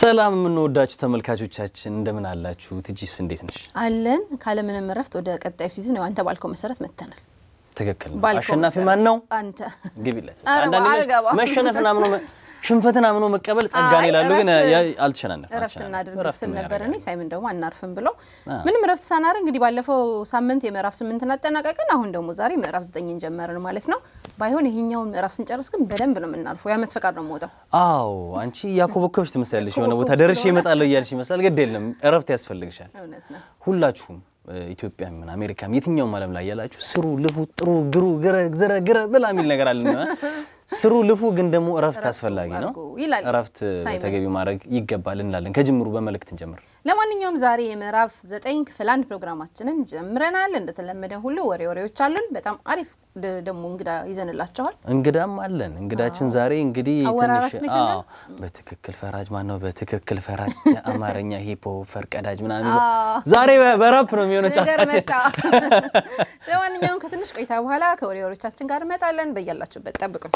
ሰላም የምንወዳችሁ ተመልካቾቻችን እንደምን አላችሁ? ትጂስ እንዴት ነሽ? አለን ካለምንም እረፍት ወደ ቀጣዩ ሲዝን ያው አንተ ባልከው መሰረት መጥተናል። ትክክል ነው። ባልከው አሸናፊ መሰረት ማን ነው? አንተ ግቢለት። ኧረ አንዳንድ ጊዜ አልገባም። መሸነፍን አምኖ መ- ሽንፈትን አምኖ መቀበል ጸጋን አይ፣ ይላሉ፣ ግን እረፍት- ያ- አልተሸናነፍም። እረፍት አልተሸናነፍም። እናድርግ እረፍት ስል ምን ነበር እኔ ያደርጋል? ሳይመን ደግሞ አናርፍም ብሎ አ። ምንም እረፍት ሳናደርግ እንግዲህ ባለፈው ሳምንት የምዕራፍ ስምንትን አጠናቀቅን። አሁን ደግሞ ዛሬ ምዕራፍ ዘጠኝን ጀመርን ማለት ነው። ባይሆን ይሄኛውን ምዕራፍ ስንጨርስ ግን በደንብ ነው የምናልፈው። የዓመት ፈቃድ ነው የምወጣው። አዎ አንቺ ያኮበኮብሽ ትመስላለሽ። የሆነ ቦታ ያኮበኮብኩ ደርሼ ስለሆነ። እመጣለሁ እያልሽ ይመስላል። ግድ የለም እረፍት ያስፈልግሻል። እውነት ነው። ሁላችሁም እ፣ ኢትዮጵያም ይሁን አሜሪካም የትኛውም ዓለም ላይ ያላችሁ ስሩ፣ ልፉ፣ ጥሩ፣ ግሩ፣ ግረ፣ ዝረ፣ ግረ ብላ የሚል ነገር አለ። ስሩ፣ ልፉ፣ ግን ደግሞ እረፍት እረፍቱ አስፈላጊ ነው። አድርጉ ይላል እረፍት ሳይመን። ተገቢ ማድረግ ይገባል እንላለን። ከጅምሩ በመልእክት እንጀምር። ለማንኛውም ዛሬ የምዕራፍ ዘጠኝ ክፍል አንድ ፕሮግራማችንን ጀምረናል። እንደተለመደ ሁሉ ወሬ ወሬዎች አሉን። በጣም አሪፍ ደ- ደግሞ እንግዳ ይዘንላቸዋል። እንግዳም አለን። እንግዳችን ዛሬ እንግዲህ አወራራችን ትንሽ ይሰማል? አዎ፣ በትክክል ፈራጅ ማን ነው? በትክክል ፈራጅ የአማርኛ ሂፖ ፈርቀዳጅ ምናምን አዎ። ዛሬ በ- በራፕ ነው የሚሆነው ነገር ጫታችን። መጣ። ለማንኛውም ከትንሽ ቆይታ በኋላ ከወሬ ወሬዎቻችን ጋር እመጣለን። በያላችሁበት ጠብቁን።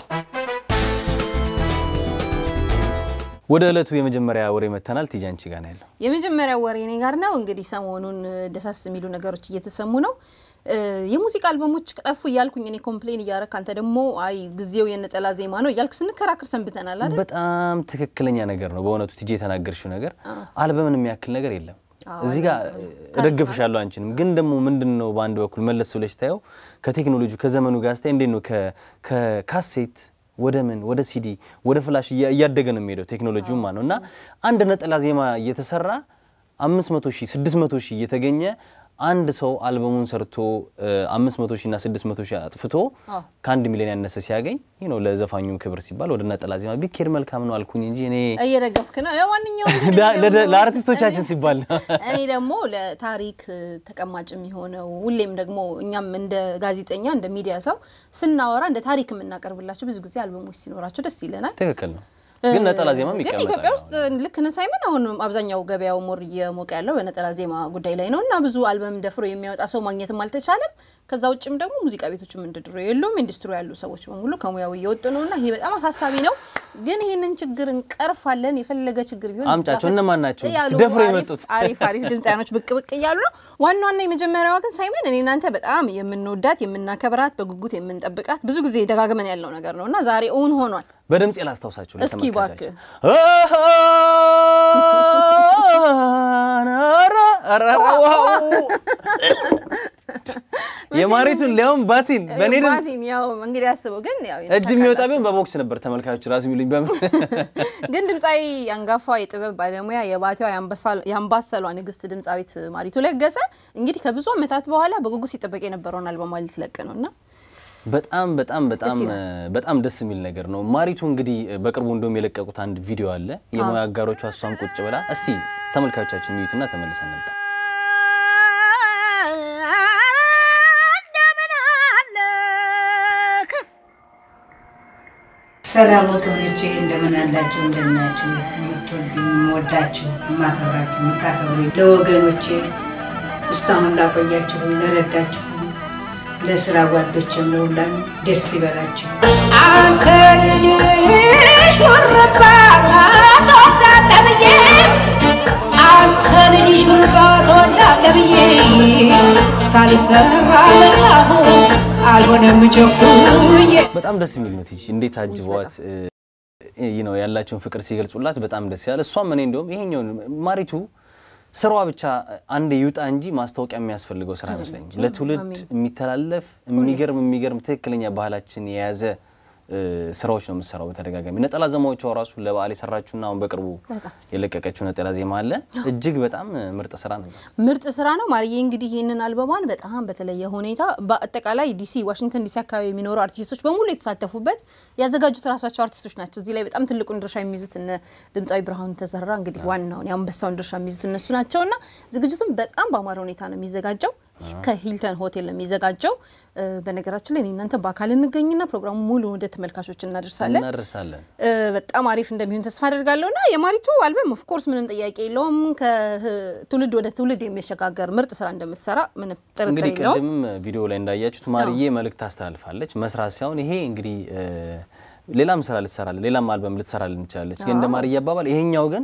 ወደ ዕለቱ የመጀመሪያ ወሬ መተናል። ቲጂ አንቺ ጋር ነው ያለው። የመጀመሪያው ወሬ እኔ ጋር ነው። እንግዲህ ሰሞኑን እ፣ ደሳስ የሚሉ ነገሮች እየተሰሙ ነው። እ፣ የሙዚቃ አልበሞች ጠፉ እያልኩኝ እኔ ኮምፕሌን እያረክ አንተ ደግሞ አይ ጊዜው የነጠላ ዜማ ነው እያልክ ስንከራከር ሰንብተናል አይደል? በጣም ትክክለኛ ነገር ነው በእውነቱ ቲጂ የተናገርሽው ነገር አልበምን የሚያክል ነገር የለም። እዚህ ጋር እደግፍሻለሁ አንቺንም። ግን ደግሞ ምንድን ነው በአንድ በኩል መለስ ብለሽ ታየው ከቴክኖሎጂ ከዘመኑ ጋር ስታይ እንዴት ነው ከ- ከካሴት ወደ ምን ወደ ሲዲ ወደ ፍላሽ እያ- እያደገ ነው የሚሄደው ቴክኖሎጂውማ ነው እና አንድ ነጠላ ዜማ እየተሰራ አምስት መቶ ሺህ ስድስት መቶ ሺህ እየተገኘ አንድ ሰው አልበሙን ሰርቶ አምስት መቶ ሺህ እና ስድስት መቶ ሺህ አጥፍቶ አዎ። ከአንድ ሚሊዮን ያነሰ ሲያገኝ ይህ ነው ለዘፋኙም ክብር ሲባል ወደ ነጠላ ዜማ ቢኬድ መልካም ነው አልኩኝ እንጂ እኔ እየደገፍክ ነው። ለማንኛውም ግን ዳ- እኔ ለደ- ደግሞ- ለአርቲስቶቻችን ሲባል ነው። እኔ ደግሞ ለታሪክ ተቀማጭ የሚሆነው ሁሌም ደግሞ እኛም እንደ ጋዜጠኛ እንደ ሚዲያ ሰው ስናወራ እንደ ታሪክ የምናቀርብላቸው ብዙ ጊዜ አልበሞች ሲኖራቸው ደስ ይለናል። ትክክል ነው። ግን ነጠላ ዜማም ግን ይቀመጣል። ኢትዮጵያ ውስጥ ልክ ነህ ሳይመን፣ አሁን አብዛኛው ገበያው ሞር እየሞቀ ያለው በነጠላ ዜማ ጉዳይ ላይ ነው እና ብዙ አልበም ደፍሮ የሚያወጣ ሰው ማግኘትም አልተቻለም። ከዛ ውጭም ደግሞ ሙዚቃ ቤቶችም እንደ ድሮ የሉም። ኢንዱስትሪ ያሉ ሰዎች በሙሉ ከሙያው እየወጡ ነው እና ይሄ በጣም አሳሳቢ ነው። ግን ይህንን ችግር እንቀርፋለን። የፈለገ ችግር ቢሆን አምጫቸው። ይጋፈጥ እነማን ናቸው እያሉ ደፍሮ አሪፍ- የመጡት? አሪፍ አሪፍ ድምፃያኖች ብቅ ብቅ እያሉ ነው። ዋና ዋና የመጀመሪያዋ ግን ሳይመን እኔ እናንተ በጣም የምንወዳት የምናከብራት በጉጉት የምንጠብቃት ብዙ ጊዜ ደጋግመን ያለው ነገር ነው እና ዛሬ እውን ሆኗል። በድምፅ ላስታውሳችሁ እስኪ ለተመልካቻችን። እባክህ። ኧረ፣ ኧረ፣ ኧረ፣ ዋው! የማሪቱን ሊያውም ባቲን በእኔ ድምፅ ባሲን ያው እንግዲህ አስበው ግን ያው እጅ የሚወጣ ቢሆን በቦክስ ነበር ተመልካቾች ራሱ የሚሉኝ በምን ግን ድምፃዊ አንጋፋ የጥበብ ባለሙያ የባቲዋ የአምባሰሏ ንግስት ድምፃዊት ማሪቱ ለገሰ እንግዲህ ከብዙ ዓመታት በኋላ በጉጉት ሲጠበቅ የነበረውን አልበሟ ልትለቅ ነው እና በጣም በጣም በጣም ደስ በጣም ደስ የሚል ነገር ነው። ማሪቱ እንግዲህ በቅርቡ እንደውም የለቀቁት አንድ ቪዲዮ አለ የሙያ አጋሮቿ እሷም ቁጭ ብላ እስቲ ተመልካቾቻችን ሚዩትና ተመልሰን እንምጣ። ሰላም ወገኖቼ እንደምን አላችሁ? እንደምናችሁ? የምትወዱኝ የምወዳችሁ የማከብራችሁ የምታከብሩኝ ለወገኖቼ እስካሁን ላቆያችሁ ለረዳችሁ ለስራ ጓዶችም ለሁላም ደስ ይበላችሁ። አንተ ልጅሽ ወረባ ተወዳለ ብዬ አንተ ልጅሽ ወረባ ተወዳለ ብዬ ታሊሰራ ለሁ አልሆነም ቸኩዬ በጣም ደስ የሚል ነው። ቲጂ እንዴት አጅበዋት ይህ ነው ያላቸውን ፍቅር ሲገልጹላት በጣም ደስ ያለ። እሷም እኔ እንደውም ይሄኛውን ማሪቱ ስራዋ ብቻ አንድ ይውጣ እንጂ ማስታወቂያ የሚያስፈልገው ስራ አይመስለኝም። ለትውልድ የሚተላለፍ የሚገርም የሚገርም ትክክለኛ ባህላችን የያዘ እ፣ ስራዎች ነው የምትሰራው በተደጋጋሚ ነጠላ ዜማዎቿ ራሱ ለበዓል የሰራችሁና አሁን በቅርቡ በጣም የለቀቀችው ነጠላ ዜማ አለ። እጅግ በጣም ምርጥ ስራ ነው። ምርጥ ስራ ነው። ማርዬ እንግዲህ ይህንን አልበሟን በጣም በተለየ ሁኔታ በአጠቃላይ ዲሲ፣ ዋሽንግተን ዲሲ አካባቢ የሚኖሩ አርቲስቶች በሙሉ የተሳተፉበት ያዘጋጁት ራሳቸው አርቲስቶች ናቸው። እዚህ ላይ በጣም ትልቁን ድርሻ የሚይዙት እነ ድምፃዊ ብርሃኑ ተዘራ እንግዲህ ዋናውን የአንበሳውን ድርሻ የሚይዙት እነሱ ናቸው እና ዝግጅቱም በጣም በአማረ ሁኔታ ነው የሚዘጋጀው። ከሂልተን ሆቴል ነው የሚዘጋጀው። እ፣ በነገራችን ላይ እኔ እናንተ በአካል እንገኝና ፕሮግራሙ ሙሉ ወደ ተመልካቾች እናደርሳለን። እናደርሳለን። እ፣ በጣም አሪፍ እንደሚሆን ተስፋ አደርጋለሁ እና የማሪቱ አልበም ኦፍኮርስ ምንም ጥያቄ የለውም። ከትውልድ ወደ ትውልድ የሚሸጋገር ምርጥ ስራ እንደምትሰራ ምንም ጥርጥር እንግዲህ የለውም። ቅድምም ቪዲዮ ላይ እንዳያችሁት ማርዬ መልእክት ታስተላልፋለች። መስራት ሳይሆን ይሄ እንግዲህ እ፣ ሌላም ስራ ልትሰራለን ሌላም አልበም ልትሰራልን ትችላለች። ግን እንደ ማርዬ አባባል ይሄኛው ግን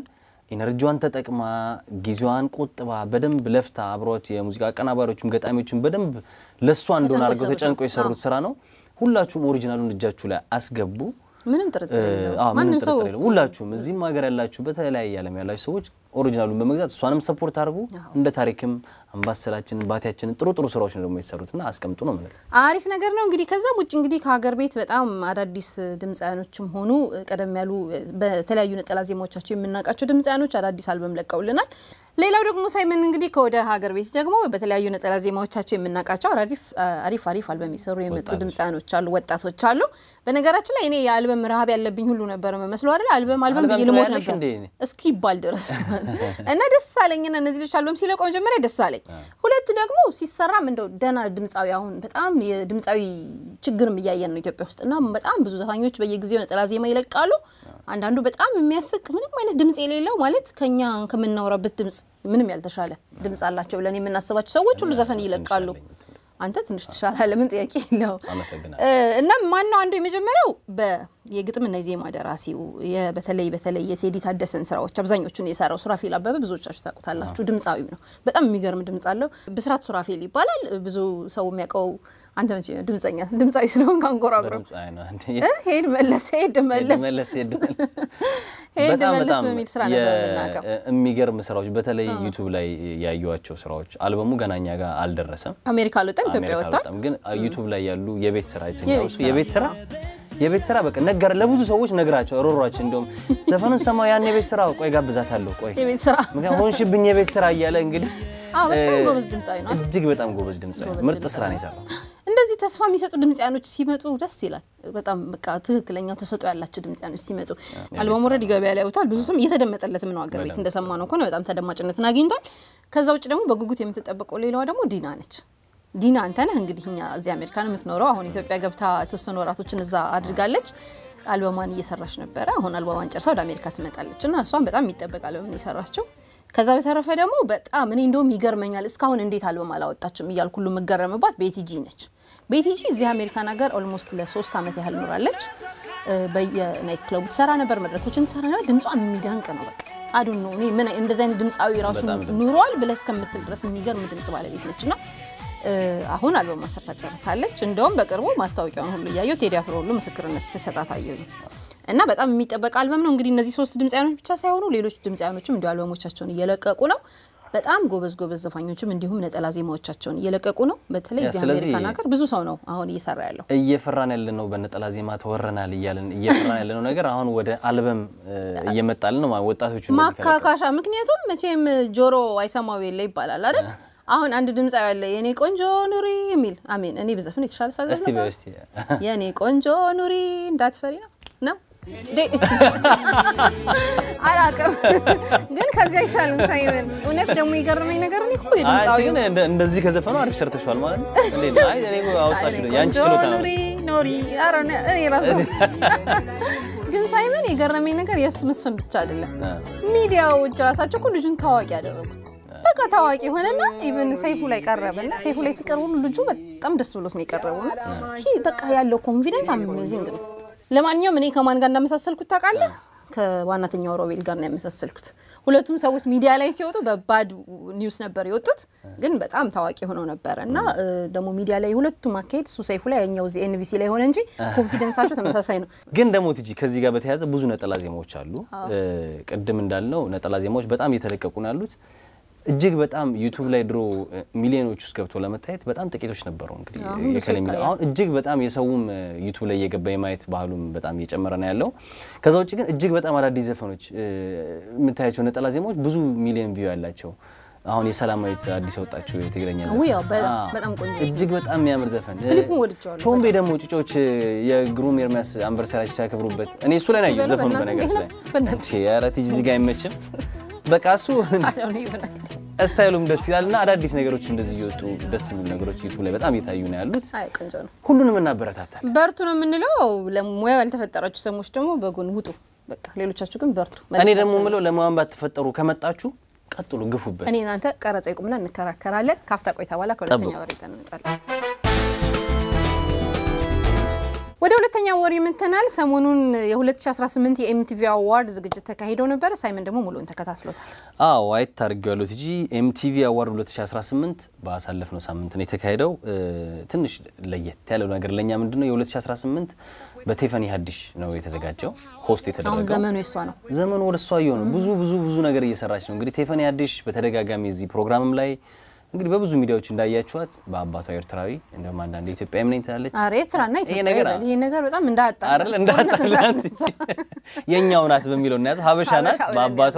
ኢነርጂዋን ተጠቅማ ጊዜዋን ቆጥባ በደንብ ለፍታ አብሯት የሙዚቃ አቀናባሪዎችም ገጣሚዎችም በደንብ ለእሷ እንደሆነ ተጨንቆ አድርገው የሰሩት ተጨንቆ ነው። የሰሩት ስራ ነው። ሁላችሁም ኦሪጂናሉን እጃችሁ ላይ አስገቡ። ምንም ጥርጥር የለውም። አዎ፣ ምንም ማንም ሰው ጥርጥር የለውም። ሁላችሁም እዚህም ሀገር ያላችሁ በተለያየ ዓለም ያላችሁ ሰዎች ኦሪጂናሉን በመግዛት እሷንም ሰፖርት አድርጉ። እንደ ታሪክም አምባሰላችንን ባቲያችንን ጥሩ ጥሩ ስራዎች ነው ደግሞ የተሰሩትና አስቀምጡ ነው የምንለው። አሪፍ ነገር ነው። እንግዲህ ከዛም ውጭ እንግዲህ ከሀገር ቤት በጣም አዳዲስ ድምፃያኖችም ሆኑ ቀደም ያሉ በተለያዩ ነጠላ ዜማዎቻቸው የምናውቃቸው ድምፃያኖች አዳዲስ አልበም ለቀውልናል። ሌላው ደግሞ ሳይመን እንግዲህ ከወደ ሀገር ቤት ደግሞ በተለያዩ ነጠላ ዜማዎቻቸው የምናውቃቸው አሪፍ አሪፍ አሪፍ አልበም የሰሩ የመጡ ወጣቶች። ድምፃያኖች አሉ፣ ወጣቶች አሉ። በነገራችን ላይ እኔ የአልበም ረሀብ ያለብኝ ሁሉ ነበር መስሎ አይደል? አልበም አልበም ብዬ አልበም ልሞት ትበያለሽ ነበር እንዴ? እስኪ ይባል ድረስ እና ደስ አለኝና እነዚህ ልጆች አልበም ሲለቁ መጀመሪያ ደስ አለኝ። ሁለት ደግሞ ሲሰራም እንደው ደህና ድምፃዊ አሁን በጣም የድምፃዊ ችግርም እያየን ነው ኢትዮጵያ ውስጥ እና በጣም ብዙ ዘፋኞች በየጊዜው ነጠላ ዜማ ይለቃሉ። አንዳንዱ በጣም የሚያስቅ ምንም አይነት ድምፅ የሌለው ማለት ከኛ ከምናወራበት ድምፅ ምንም ያልተሻለ ድምፅ አላቸው ብለን የምናስባቸው ሰዎች ሁሉ ዘፈን ይለቃሉ። አንተ ትንሽ ትሻላለህ፣ ምን ጥያቄ የለው። አመሰግናለሁ። እና ማነው አንዱ የመጀመሪያው የግጥምና የዜማ ደራሲው የ- በተለይ በተለይ የቴዲ ታደሰን ስራዎች አብዛኞቹን የሰራው ሱራፌል አበበ ብዙዎቻችሁ ታውቁታላችሁ። ድምፃዊም ነው። በጣም የሚገርም ድምፅ አለው። ብስራት ሱራፌል ይባላል። ብዙ ሰው የሚያውቀው አንተ መቼ ነው ድምፀኛ ድምፃዊ ስለሆን ካንጎራጉረ በድምፅ አይ ነው እንዴ? ሄድ መለስ ሄድ መለስ መለስ ሄድ መለስ ሄድ በጣም መለስ በጣም በሚል ስራ ነበር የ- የምናውቀው። የሚገርም ስራዎች በተለይ ዩቱብ ላይ ያዩዋቸው ስራዎች አልበሙ ገና እኛ ጋር አልደረሰም። አሜሪካ አልወጣም፣ ኢትዮጵያ አሜሪካ ወጥቷል። አልወጣም፣ ግን ዩቱብ ላይ ያሉ የቤት ስራ የተሰኘው የቤት እሱ ስራ። የቤት ስራ የቤት ስራ በቃ ነገር ለብዙ ሰዎች ነግራቸው ሮሯቸው እንደውም ዘፈኑን ሰማው ያን የቤት ስራ ቆይ ጋብዛታለሁ ቆይ የቤት ስራ ምክንያቱም ሆንሽብኝ የቤት ስራ እያለ እንግዲህ አዎ፣ በጣም እ፣ ጎበዝ ድምፃዊ ነው። እጅግ በጣም ጎበዝ ድምፃዊ ጎበዝ ምርጥ ድምፃዊ ስራ ነው የሰራው። እንደዚህ ተስፋ የሚሰጡ ድምጽያኖች ሲመጡ ደስ ይላል። በጣም በቃ ትክክለኛው ተሰጥኦ ያላቸው ድምጽያኖች ሲመጡ አልበሙ ኦልሬዲ ገበያ ላይ ያውታል። ብዙ ስም እየተደመጠለትም ነው። አገር ቤት እንደሰማ ነው ከሆነ በጣም ተደማጭነትን አግኝቷል። ከዛ ውጭ ደግሞ በጉጉት የምትጠበቀው ሌላዋ ደግሞ ዲና ነች። ዲና አንተነህ እንግዲህ እኛ እዚህ አሜሪካን የምትኖረው አሁን ኢትዮጵያ ገብታ የተወሰኑ ወራቶችን እዛ አድርጋለች። አልበሟን እየሰራች ነበረ። አሁን አልበሟን ጨርሳ ወደ አሜሪካ ትመጣለች እና እሷን በጣም የሚጠበቅ አልበም ነው የሰራችው። ከዛ በተረፈ ደግሞ በጣም እኔ እንደውም ይገርመኛል እስካሁን እንዴት አልበም አላወጣችም እያልኩ ሁሉ የምገረምባት ቤቲጂ ነች። ቤቲጂ እዚህ አሜሪካን ሀገር ኦልሞስት ለሶስት ዓመት ያህል ኖራለች። እ፣ በየናይት ክለቡ ትሰራ ነበር፣ መድረኮችን ትሰራ ነበር። ድምጿ የሚደንቅ ነው። በቃ አዱን ነው እኔ ምን እንደዚህ አይነት ድምፃዊ ራሱ በጣም ድምፅ ኑሯል ብለህ እስከምትል ድረስ የሚገርም ድምጽ ባለቤት ነች እና እ፣ አሁን አልበም ማሰርታ ጨርሳለች። እንደውም በቅርቡ ማስታወቂያውን ሁሉ እያየው ቴዲ አፍሮ ሁሉ ምስክርነት ሲሰጣት አየሁ እና በጣም የሚጠበቅ አልበም ነው። እንግዲህ እነዚህ ሶስት ድምፃያኖች ብቻ ሳይሆኑ ሌሎች ድምፃያኖችም እንዲሁ አልበሞቻቸውን እየለቀቁ ነው። በጣም ጎበዝ ጎበዝ ዘፋኞችም እንዲሁም ነጠላ ዜማዎቻቸውን እየለቀቁ ነው። በተለይ ያ፣ እዚህ ስለዚህ- አሜሪካን ሀገር ብዙ ሰው ነው አሁን እየሰራ ያለው። እየፈራን ያለነው በነጠላ ዜማ ተወረናል እያለን እየፈራን ያለነው ነገር አሁን ወደ አልበም እ፣ እየመጣልን ነው። ወጣቶቹ እንደዚህ ከለቀቁ። ማካካሻ ምክንያቱም መቼም ጆሮ አይሰማው የለ ይባላል አይደል? አሁን አንድ ድምፃዊ ያለ የኔ ቆንጆ ኑሪ የሚል አሜን። እኔ ብዘፍን የተሻለ እስቲ ሳዘፍን በይ እስቲ የኔ ቆንጆ ኑሪ እንዳትፈሪ ነው ነው ዴ አላውቅም፣ ግን ከዚህ አይሻልም። ሳይመን እውነት ደግሞ የገረመኝ ነገር እኔ እኮ አይ የድምፃዊ ግን እንደ- እንደዚህ ከዘፈኑ አሪፍ ሰርተሽዋል ማለት ነው። እንዴት ነው? አይ እኔ እኮ አወጣሽ ነው ያንቺ ችሎታ ነው። ኑሪ ኑሪ ኧረ እኔ- እኔ ራሱ ግን ሳይመን የገረመኝ ነገር የእሱ መስፈን ብቻ አይደለም ሚዲያዎች ራሳቸው እኮ ልጁን ታዋቂ ያደረጉት። በቃ ታዋቂ ሆነና ኢቨን ሰይፉ ላይ ቀረበና ሰይፉ ላይ ሲቀርቡ ልጁ በጣም ደስ ብሎት ነው የቀረበው። ይህ በቃ ያለው ኮንፊደንስ አሜዚንግ ነው። ለማንኛውም እኔ ከማን ጋር እንዳመሳሰልኩት ታውቃለህ? ከዋናተኛው ሮቤል ጋር ነው ያመሳሰልኩት። ሁለቱም ሰዎች ሚዲያ ላይ ሲወጡ በባድ ኒውስ ነበር የወጡት፣ ግን በጣም ታዋቂ ሆነው ነበረ እና እ፣ ደግሞ ሚዲያ ላይ ሁለቱም አካሄድ እሱ ሰይፉ ላይ ያኛው እዚህ ኤንቢሲ ላይ ሆነ እንጂ ኮንፊደንሳቸው ተመሳሳይ ነው። ግን ደግሞ ትጂ ከዚህ ጋር በተያያዘ ብዙ ነጠላ ዜማዎች አሉ። እ፣ ቅድም እንዳልነው ነጠላ ዜማዎች በጣም እየተለቀቁ ነው ያሉት። እጅግ በጣም ዩቱብ ላይ ድሮ እ፣ ሚሊዮኖች ውስጥ ገብቶ ለመታየት በጣም ጥቂቶች ነበሩ። እንግዲህ አሁን ብዙ የከሌ ሚሊዮን- ይታያል። አሁን እጅግ በጣም የሰውም እ፣ ዩቱብ ላይ እየገባ የማየት ባህሉም በጣም እየጨመረ ነው ያለው። ከዛ ውጭ ግን እጅግ በጣም አዳዲስ ዘፈኖች እ፣ የምታያቸው ነጠላ ዜማዎች ብዙ ሚሊዮን ቪው ያላቸው አሁን የሰላማዊት አዲስ ያወጣችው የትግረኛ ዘፈን ውይ ያው በ- አዎ፣ በጣም ቆንጆ እጅግ በጣም የሚያምር ዘፈን ክሊፑን ወድጄዋለሁ ቾምቤ ደግሞ ጭጮች የግሩም ኤርሚያስ አንቨርሳሪያቸው ሲያከብሩበት እኔ እሱ ላይ ናየው በለው ዘፈኑ በእናትህ በነገር ላይ እንዴት ነው? በእናትህ። እንቺ ኧረ ትጂ እዚህ ጋር አይመችም። በቃ እሱ አሁን ይብናል። ስታይሉም ደስ ይላል እና አዳዲስ ነገሮች እንደዚህ እየወጡ ደስ የሚሉ ነገሮች ዩቱብ ላይ በጣም እየታዩ ነው ያሉት። አይ ቆንጆ ነው። ሁሉንም እናበረታታል። በርቱ ነው የምንለው። ለሙያው ያልተፈጠራችሁ ሰዎች ደግሞ በጎን ውጡ። በቃ ሌሎቻችሁ ግን በርቱ። እኔ ደግሞ ምለው ለማን ባትፈጠሩ ከመጣችሁ ቀጥሉ፣ ግፉበት። እኔ እናንተ ቀረጻ ይቁምና እንከራከራለን። ካፍታ ቆይታ በኋላ ከሁለተኛ ጠብቁ። ወሬ ጋር እንመጣለን። ወደ ሁለተኛው ወር የምትናል ሰሞኑን የ2018 የኤምቲቪ አዋርድ ዝግጅት ተካሂደው ነበር። ሳይመን ደግሞ ሙሉውን ተከታትሎታል። አዎ አይት አድርጌዋለሁ ቲጂ ኤምቲቪ አዋርድ 2018 ባሳለፍነው ሳምንት ነው የተካሄደው። ትንሽ ለየት ያለው ነገር ለእኛ ምንድን ነው የ2018 በቴፈኒ ሀዲሽ ነው የተዘጋጀው ሆስት አሁን የተደረገው ዘመኑ የሷ ነው። ዘመኑ ወደ እሷ እየሆነ ብዙ ብዙ ብዙ ነገር እየሰራች ነው። እንግዲህ ቴፈኒ ሀዲሽ በተደጋጋሚ እዚህ ፕሮግራምም ላይ እንግዲህ በብዙ ሚዲያዎች እንዳያችኋት በአባቷ ኤርትራዊ እንደውም አንዳንድ ኢትዮጵያ ምን ትላለች አረ ኤርትራና ይሄ ኢትዮጵያ ነገር ይበል። ይሄ ነገር በጣም እንዳጣ አይደል እንዳታላት የኛው ናት በሚለው እናያዘው ሀበሻ ናት ሀበሻ ብለን በአባቷ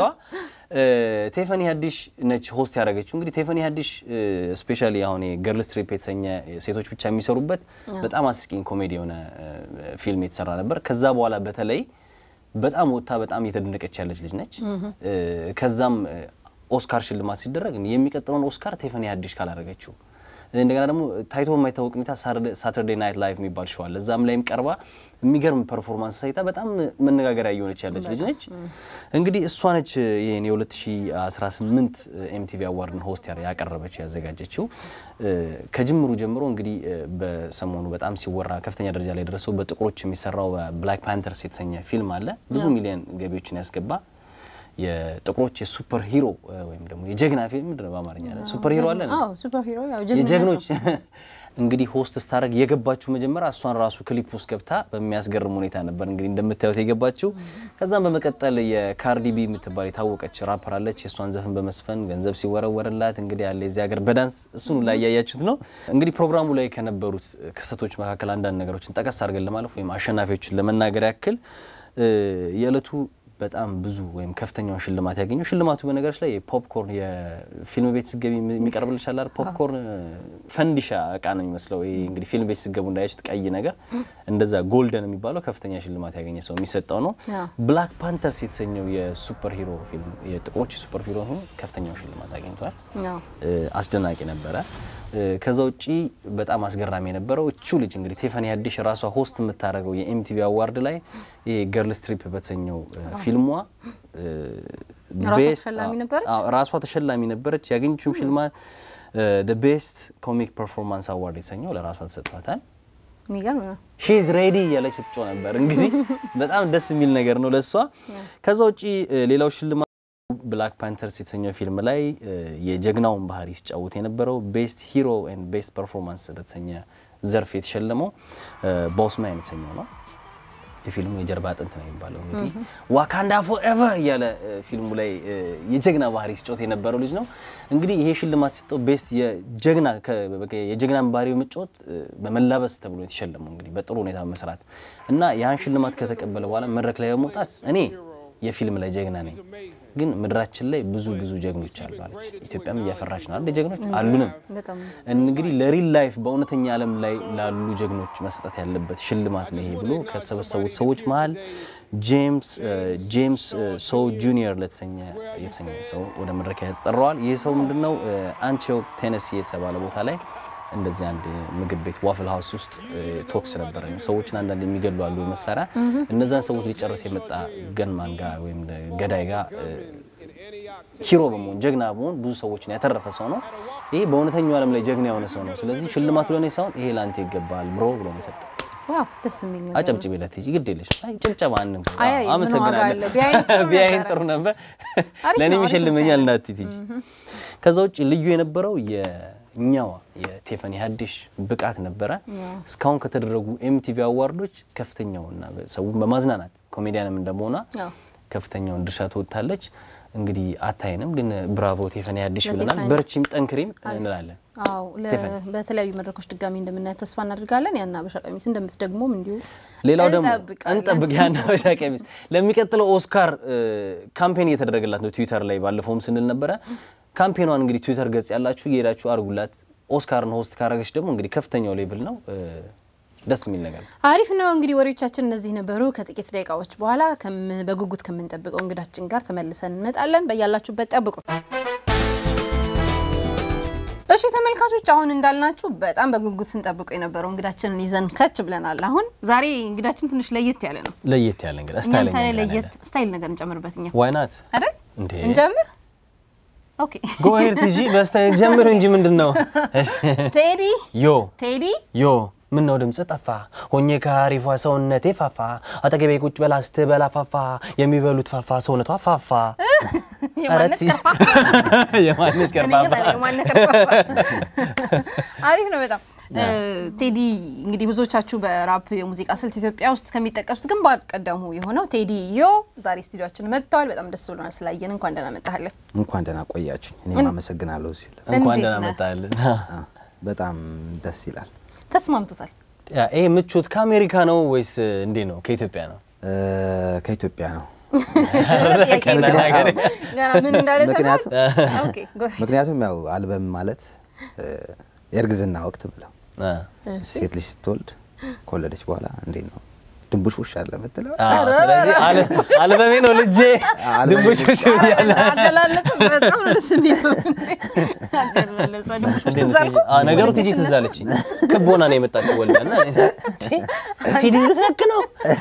ቴፈኒ ሀዲሽ ነች ሆስት ያደረገችው። እንግዲህ ቴፈኒ ሀዲሽ ስፔሻሊ አሁን ገርል ስትሪፕ የተሰኘ ሴቶች ብቻ የሚሰሩበት በጣም አስቂኝ ኮሜዲ የሆነ ፊልም የተሰራ ነበር። ከዛ በኋላ በተለይ በጣም ወጥታ በጣም እየተደነቀች ያለች ልጅ ነች። ከዛም ኦስካር ሽልማት ሲደረግ የሚቀጥለውን ኦስካር ቴፈኒ ሀዲሽ ካላደረገችው እንደገና ደግሞ ታይቶ የማይታወቅ ሁኔታ ሳተርዴ ናይት ላይቭ የሚባል ሸዋል እዛም ላይም ቀርባ የሚገርም ፐርፎርማንስ ሳይታ በጣም መነጋገሪያ እየሆነች ያለች ልጅ ነች። እንግዲህ እሷ ነች ይህን የ2018 ኤምቲቪ አዋርድን ሆስት ያቀረበችው ያዘጋጀችው። ከጅምሩ ጀምሮ እንግዲህ በሰሞኑ በጣም ሲወራ ከፍተኛ ደረጃ ላይ ደረሰው በጥቁሮች የሚሰራው ብላክ ፓንተርስ የተሰኘ ፊልም አለ ብዙ ሚሊዮን ገቢዎችን ያስገባ የጥቁሮች የሱፐር ሂሮ ወይም ደግሞ የጀግና ፊልም ምንድን ነው በአማርኛ ሱፐር ሂሮ አለ አዎ ሱፐር ሂሮ ያው ጀግንነት የጀግኖች ነው። እንግዲህ ሆስት ስታደርግ የገባችው መጀመሪያ እሷን ራሱ ክሊፕ ውስጥ ገብታ በሚያስገርም ሁኔታ ነበር እንግዲህ እንደምታዩት የገባችው። ከዛም በመቀጠል የካርዲቢ የምትባል የታወቀች ራፐር አለች። የእሷን ዘፈን በመስፈን ገንዘብ ሲወረወርላት እንግዲህ ያለ የዚህ ሀገር በዳንስ እሱን ላይ እያያችሁት ነው። እንግዲህ ፕሮግራሙ ላይ ከነበሩት ክስተቶች መካከል አንዳንድ ነገሮችን ጠቀስ አድርገን ለማለፍ ወይም አሸናፊዎችን ለመናገር ያክል የዕለቱ በጣም ብዙ ወይም ከፍተኛውን ሽልማት ያገኘው ሽልማቱ በነገሮች ላይ የፖፕኮርን የፊልም ቤት ስገቢ የሚቀርብልሽ አለ አይደል? ፖፕኮርን ፈንዲሻ እቃ ነው የሚመስለው። ይሄ እንግዲህ ፊልም ቤት ስገቡ እንዳያችሁት ቀይ ነገር እንደዛ ጎልደን የሚባለው ከፍተኛ ሽልማት ያገኘ ሰው የሚሰጠው ነው። አዎ። ብላክ ፓንተርስ የተሰኘው የሱፐር ሂሮ ፊልም የጥቁሮች የሱፐር ሂሮ ሆኖ ከፍተኛውን ሽልማት አግኝቷል። አዎ። አስደናቂ ነበረ። ከዛ ውጪ በጣም አስገራሚ የነበረው እቹ ልጅ እንግዲህ ቴፋኒ ሀዲሽ ራሷ ሆስት የምታደርገው የኤምቲቪ አዋርድ ላይ ይሄ ገርል ስትሪፕ በተሰኘው ፊልሟ ራሷ ቤስት- ተሸላሚ ነበረች? አዎ፣ ራሷ ተሸላሚ ነበረች። ያገኘችውም ሽልማት ቤስት ኮሚክ ፐርፎርማንስ አዋርድ የተሰኘው ለራሷ ተሰጥቷታል። የሚገርም ነው። ሺዝ ሬዲ እያለች ስትጮ ነበር። እንግዲህ በጣም ደስ የሚል ነገር ነው ለእሷ። ከዛ ውጪ እ፣ ሌላው ሽልማት ብላክ ፓንተርስ የተሰኘው ፊልም ላይ እ፣ የጀግናውን ባህሪ ሲጫወት የነበረው ቤስት ሂሮ ኤንድ ቤስት ፐርፎርማንስ በተሰኘ ዘርፍ የተሸለመው እ፣ ቦስማን የተሰኘው ነው። የፊልሙ የጀርባ አጥንት ነው የሚባለው እንግዲህ ዋካንዳ ፎኤቨር እያለ እ፣ ፊልሙ ላይ እ፣ የጀግና ባህሪ ሲጫወት የነበረው ልጅ ነው። እንግዲህ ይሄ ሽልማት ሲሰጠው ቤስት የጀግና ከ- በቃ የጀግናን ባህሪ በመጫወት እ፣ በመላበስ ተብሎ የተሸለመው እንግዲህ በጥሩ ሁኔታ በመስራት እና ያን ሽልማት ከተቀበለ በኋላ መድረክ ላይ በመውጣት እኔ የፊልም ላይ ጀግና ነኝ፣ ግን ምድራችን ላይ ብዙ ብዙ ጀግኖች አሉ አለች። ኢትዮጵያም እያፈራች ነው አይደል? ጀግኖች አሉንም በጣም እንግዲህ ለሪል ላይፍ በእውነተኛ ዓለም ላይ ላሉ ጀግኖች መሰጠት ያለበት ሽልማት ነው ይሄ ብሎ ከተሰበሰቡት ሰዎች መሀል ጄምስ ጄምስ ሶ ጁኒየር ለተሰኘ የተሰኘ ሰው ወደ መድረክ ያስጠራዋል። ይህ ሰው ምንድነው አንቲዮክ ቴነሲ የተባለ ቦታ ላይ እንደዚህ አንድ ምግብ ቤት ዋፍል ሀውስ ውስጥ ቶክስ ነበረ። ሰዎችን አንዳንድ የሚገሉ አሉ መሳሪያ እነዛን ሰዎች ሊጨርስ የመጣ ገንማን ጋር ወይም ገዳይ ጋር ሂሮ በመሆን ጀግና በመሆን ብዙ ሰዎችን ያተረፈ ሰው ነው። ይሄ በእውነተኛው ዓለም ላይ ጀግና የሆነ ሰው ነው። ስለዚህ ሽልማቱ ለእኔ ሳይሆን ይሄ ለአንተ ይገባል ብሮ ብሎ ነው የሰጠው። ዋው ደስ የሚል ነገር ነው። አጨብጭቤለት ሂጂ፣ ግድ የለሽ አይ ጭብጨባ አንም አይ፣ አይ፣ ምን ዋጋ አለው? ቢያይን ጥሩ ቢያይን ነበረ። ጥሩ ነበር። አሪፍ ለእኔ ነው፣ አሪፍ ይሸልመኛል ምሳሌ። እንዳትዪ ሂጂ። ከዛ ውጭ ልዩ የነበረው የኛዋ የቴፈኒ ሀዲሽ ብቃት ነበረ። እስካሁን ከተደረጉ ኤምቲቪ አዋርዶች ከፍተኛውና ሰውን በማዝናናት ኮሜዲያንም እንደመሆኗ አዎ። ከፍተኛውን ድርሻ ትወጣለች። እንግዲህ አታይንም፣ ግን ብራቮ ቴፈኒ ሀዲሽ ለቴፈኒ። ብለናል። በርቺም ጠንክሪም እንላለን። አዎ ለ- ቴፈኒ። በተለያዩ መድረኮች ድጋሚ እንደምናያት ተስፋ እናደርጋለን። ያን አበሻ ቀሚስ እንደምትደግሞም እንዲሁ ሌላው ደግሞ እንጠብቃለን። እንጠብቅ ያን አበሻ ቀሚስ ለሚቀጥለው ኦስካር ካምፔን እየተደረገላት ነው። ትዊተር ላይ ባለፈውም ስንል ነበረ። ካምፔኗን እንግዲህ ትዊተር ገጽ ያላችሁ እየሄዳችሁ አድርጉላት። ኦስካርን ሆስት ካረገች ደግሞ እንግዲህ ከፍተኛው ሌቭል ነው። እ፣ ደስ የሚል ነገር ነው። አሪፍ ነው። እንግዲህ ወሬዎቻችን እነዚህ ነበሩ። ከጥቂት ደቂቃዎች በኋላ ከም- በጉጉት ከምንጠብቀው እንግዳችን ጋር ተመልሰን እንመጣለን። በያላችሁበት ጠብቁ። እሺ ተመልካቾች፣ አሁን እንዳልናችሁ በጣም በጉጉት ስንጠብቀው የነበረው እንግዳችንን ይዘን ከች ብለናል። አሁን ዛሬ እንግዳችን ትንሽ ለየት ያለ ነው። ለየት ያለ እንግዲህ እኛም ስታይለኛ ታዲያ እንግዳ ነው ለየት ያለን። ስታይል ነገር እንጨምርበት እኛ ዋይ ናት አይደል? እንዴ? እንጀምር። ኦኬ ጎሄድ ቲጂ በስታ ጀምር እንጂ ምንድን ነው? እሺ። ቴዲ ዮ ቴዲ ዮ ምን ነው ድምፅ ጠፋ ሆኜ ከአሪፏ ሰውነቴ ፋፋ አጠገቤ ቁጭ በላ ስትበላ ፋፋ የሚበሉት ፋፋ ሰውነቷ ፋፋ የማነች ኧረ ከርፋፋ የማነች እኔ ከርፋፋ ግን አለ የማነ ከርፋፋ አሪፍ ነው በጣም ቴዲ እንግዲህ ብዙዎቻችሁ በራፕ የሙዚቃ ስልት ኢትዮጵያ ውስጥ ከሚጠቀሱት ግንባር ቀደሙ የሆነው ቴዲ ዮ ዛሬ ስቱዲዮችን መጥተዋል። በጣም ደስ ብሎናል ስላየን። እንኳን ደህና መጣህልን። እንኳን ደህና ቆያችሁኝ። እኔም አመሰግናለሁ ሲል እንኳን እንዴት ደህና ነህ? መጣልን። በጣም ደስ ይላል። ተስማምቶታል። ያ ይሄ ምቾት ከአሜሪካ ነው ወይስ እንዴት ነው? ከኢትዮጵያ ነው? እ፣ ከኢትዮጵያ ነው። ጥያቄ የለም። ሀገሬ። ገና ምን እንዳለ ምክንያቱም- ሰማህ? ኦኬ፣ ጎ- ምክንያቱም ያው አልበም ማለት እ፣ የእርግዝና ወቅት ብለው አ፣ ሴት ልጅ ስትወልድ ከወለደች በኋላ እንዴት ነው ድንቡሽ ውሽ አለ ምትለው አ፣ ስለዚህ አለ- አልበሜ ነው ልጄ አልበሜ ድንቦች ብያለ አገላለጹ በጣም ነው ደስ የሚለው። አገላለጹ ድንቡሽ እንዴት ነው ትዝ አልኩ? አ፣ ነገሩ ቲጂ ትዝ አለችኝ። ክብ ሆና ነው የመጣችው ወልዳ እና እኔ እንዴ፣ ሲዲ ልትነክ ነው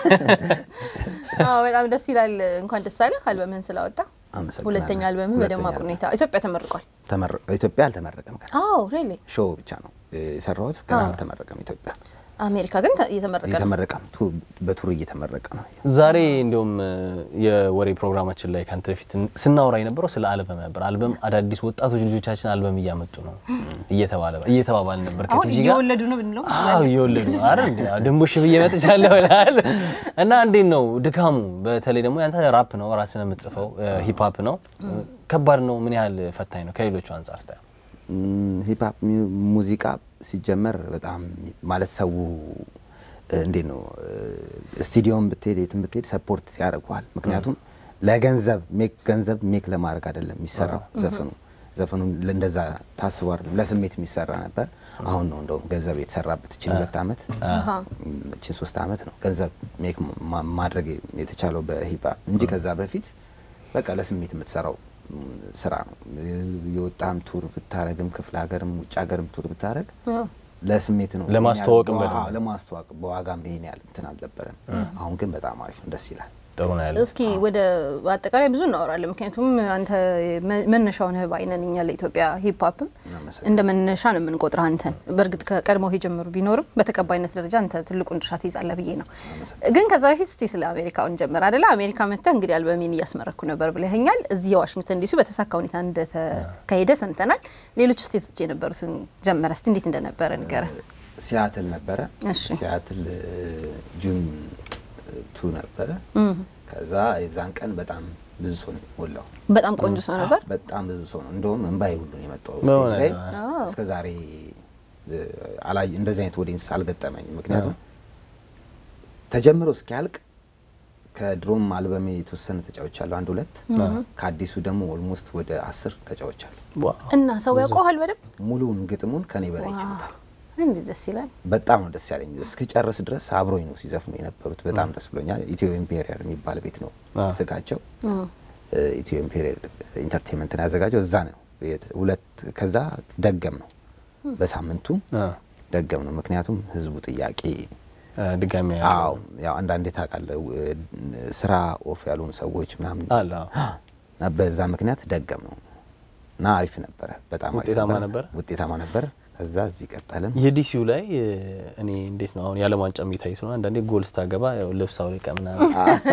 አዎ በጣም ደስ ይላል። እንኳን ደስ አለህ አልበምህን ስላወጣ። አመሰግናለሁ። ሁለተኛ አልበምህ ሁለተኛ በደማቅ አልበም። ሁኔታ ኢትዮጵያ ተመርቋል። ተመረ- ኢትዮጵያ አልተመረቀም ገና አዎ ሪሊ ሾው ብቻ ነው እ፣ የሰራሁት ገና አዎ። አልተመረቀም። ኢትዮጵያ አሜሪካ ግን ተ- እየተመረቀ ነው። እየተመረቀም ቱ- በቱር እየተመረቀ ነው። ዛሬ እንዲሁም የወሬ ፕሮግራማችን ላይ ከአንተ በፊት ስናወራ የነበረው ስለ አልበም ነበር። አልበም አዳዲስ ወጣቶች ልጆቻችን አልበም እያመጡ ነው እየተባለ እየተባባል ነበር አሁን ከቲጂ ጋር እየወለዱ ነው ብንለው አዎ እየወለዱ ነው። አረ እንዴ ድንቦሽ ብዬ መጥቻለሁ ይላል። እና እንዴት ነው ድካሙ? በተለይ ደግሞ ያንተ ራፕ ነው ራስን የምትጽፈው ሂፕ ሆፕ ነው። ከባድ ነው። ምን ያህል ፈታኝ ነው ከሌሎቹ አንጻር ስታየው? ሂፕሀፕ ሙዚቃ ሲጀመር በጣም ማለት ሰው እ፣ እንዴት ነው ስቱዲዮም ብትሄድ የትም ብትሄድ ሰፖርት ያደርገዋል። ምክንያቱም ለገንዘብ ሜክ ገንዘብ ሜክ ለማድረግ አይደለም የሚሰራው ዘፈኑ ዘፈኑ እንደዛ ታስቦ አይደለም ለስሜት የሚሰራ ነበር። አሁን ነው እንደውም ገንዘብ የተሰራበት እችን ሁለት አመት እችን ሶስት አመት ነው ገንዘብ ሜክ ማ- ማድረግ የተቻለው በሂፕሀፕ እንጂ ከዛ በፊት በቃ ለስሜት የምትሰራው ም፣ ስራ ነው። የወጣም ቱር ብታረግም ክፍለ ሀገርም ውጭ ሀገርም ቱር ብታረግ ለስሜት ነው። ለማስተዋወቅም ይሄን ያህል- በደንብ። አዎ፣ ለማስተዋወቅ በዋጋም ይሄን ያህል እንትን አልነበረም። አሁን ግን በጣም አሪፍ ነው፣ ደስ ይላል። ጥሩ ነው ያለው። እስኪ ወደ አጠቃላይ ብዙ እናወራለን። ምክንያቱም አንተ መ- መነሻው ነህ ባይነን እኛ ለኢትዮጵያ ሂፕ ሆፕም አመሰግናለሁ። እንደ መነሻ ነው የምንቆጥረህ አንተን። በእርግጥ ከቀድሞው የጀመሩ ቢኖርም በተቀባይነት ደረጃ አንተ ትልቁን ድርሻ ትይዛለህ ብዬ ነው። ግን ከዛ በፊት እስቲ ስለ አሜሪካውን ጀምር አደለ? አሜሪካ መጥተህ እንግዲህ አልበሜን እያስመረኩ ነበር ብለኸኛል። እዚህ የዋሽንግተን ዲሲ በተሳካ ሁኔታ እንደተካሄደ ሰምተናል። ሌሎች ስቴቶች የነበሩትን ጀመረ። እስቲ እንዴት እንደነበረ ንገረን። ሲያትል ነበረ። እሺ። ሲያትል እ፣ ጁን ቱ ነበረ። ከዛ የዛን ቀን በጣም ብዙ ሰው ነው ሞላው። በጣም ቆንጆ ሰው ነበር። በጣም ብዙ ሰው ነው። እንደውም እንባይ ሁሉ ነው የመጣው በእውነት? ስቴጅ ላይ። አዎ። እስከ ዛሬ እ፣ አላይ እንደዚህ አይነት ኦዲየንስ አልገጠመኝም። ምክንያቱም ተጀምሮ እስኪያልቅ ከድሮም አልበሜ የተወሰነ ተጫዎች አሉ፣ አንድ ሁለት። ከአዲሱ ደግሞ ኦልሞስት ወደ አስር ተጫዎች አሉ። ዋው። እና ሰው ያውቀዋል በደንብ ሙሉውን ግጥሙን ከኔ በላይ ይችሉታል። እንዲህ ደስ ይላል። በጣም ነው ደስ ያለኝ። እስክጨርስ ድረስ አብሮኝ ነው ሲዘፍኑ የነበሩት። በጣም ደስ ብሎኛል። ኢትዮ ኢምፔሪያል የሚባል ቤት ነው አዎ። ስጋቸው። ኢትዮ ኢምፔሪያል ኢንተርቴንመንትን ያዘጋጀው እዛ ነው። የት- ሁለት ከዛ ደገም ነው በሳምንቱ አ፣ ደገም ነው። ምክንያቱም ህዝቡ ጥያቄ አ፣ ድጋሚ አዎ ያው አንዳንዴ ታውቃለህ እ፣ ስራ ኦፍ ያልሆኑ ሰዎች ምናምን አለ አዎ። እና በዛ ምክንያት ደገም ነው እና አሪፍ ነበረ። በጣም አሪፍ ውጤታማ ነበረ? ውጤታማ ነበር። ከዛ እዚህ ቀጠልን። የዲሲው ላይ እ፣ እኔ እንዴት ነው አሁን የዓለም ዋንጫ የሚታይ ስለሆነ አንዳንዴ ጎል ስታገባ ያው ልብስ አውልቀ ምናምን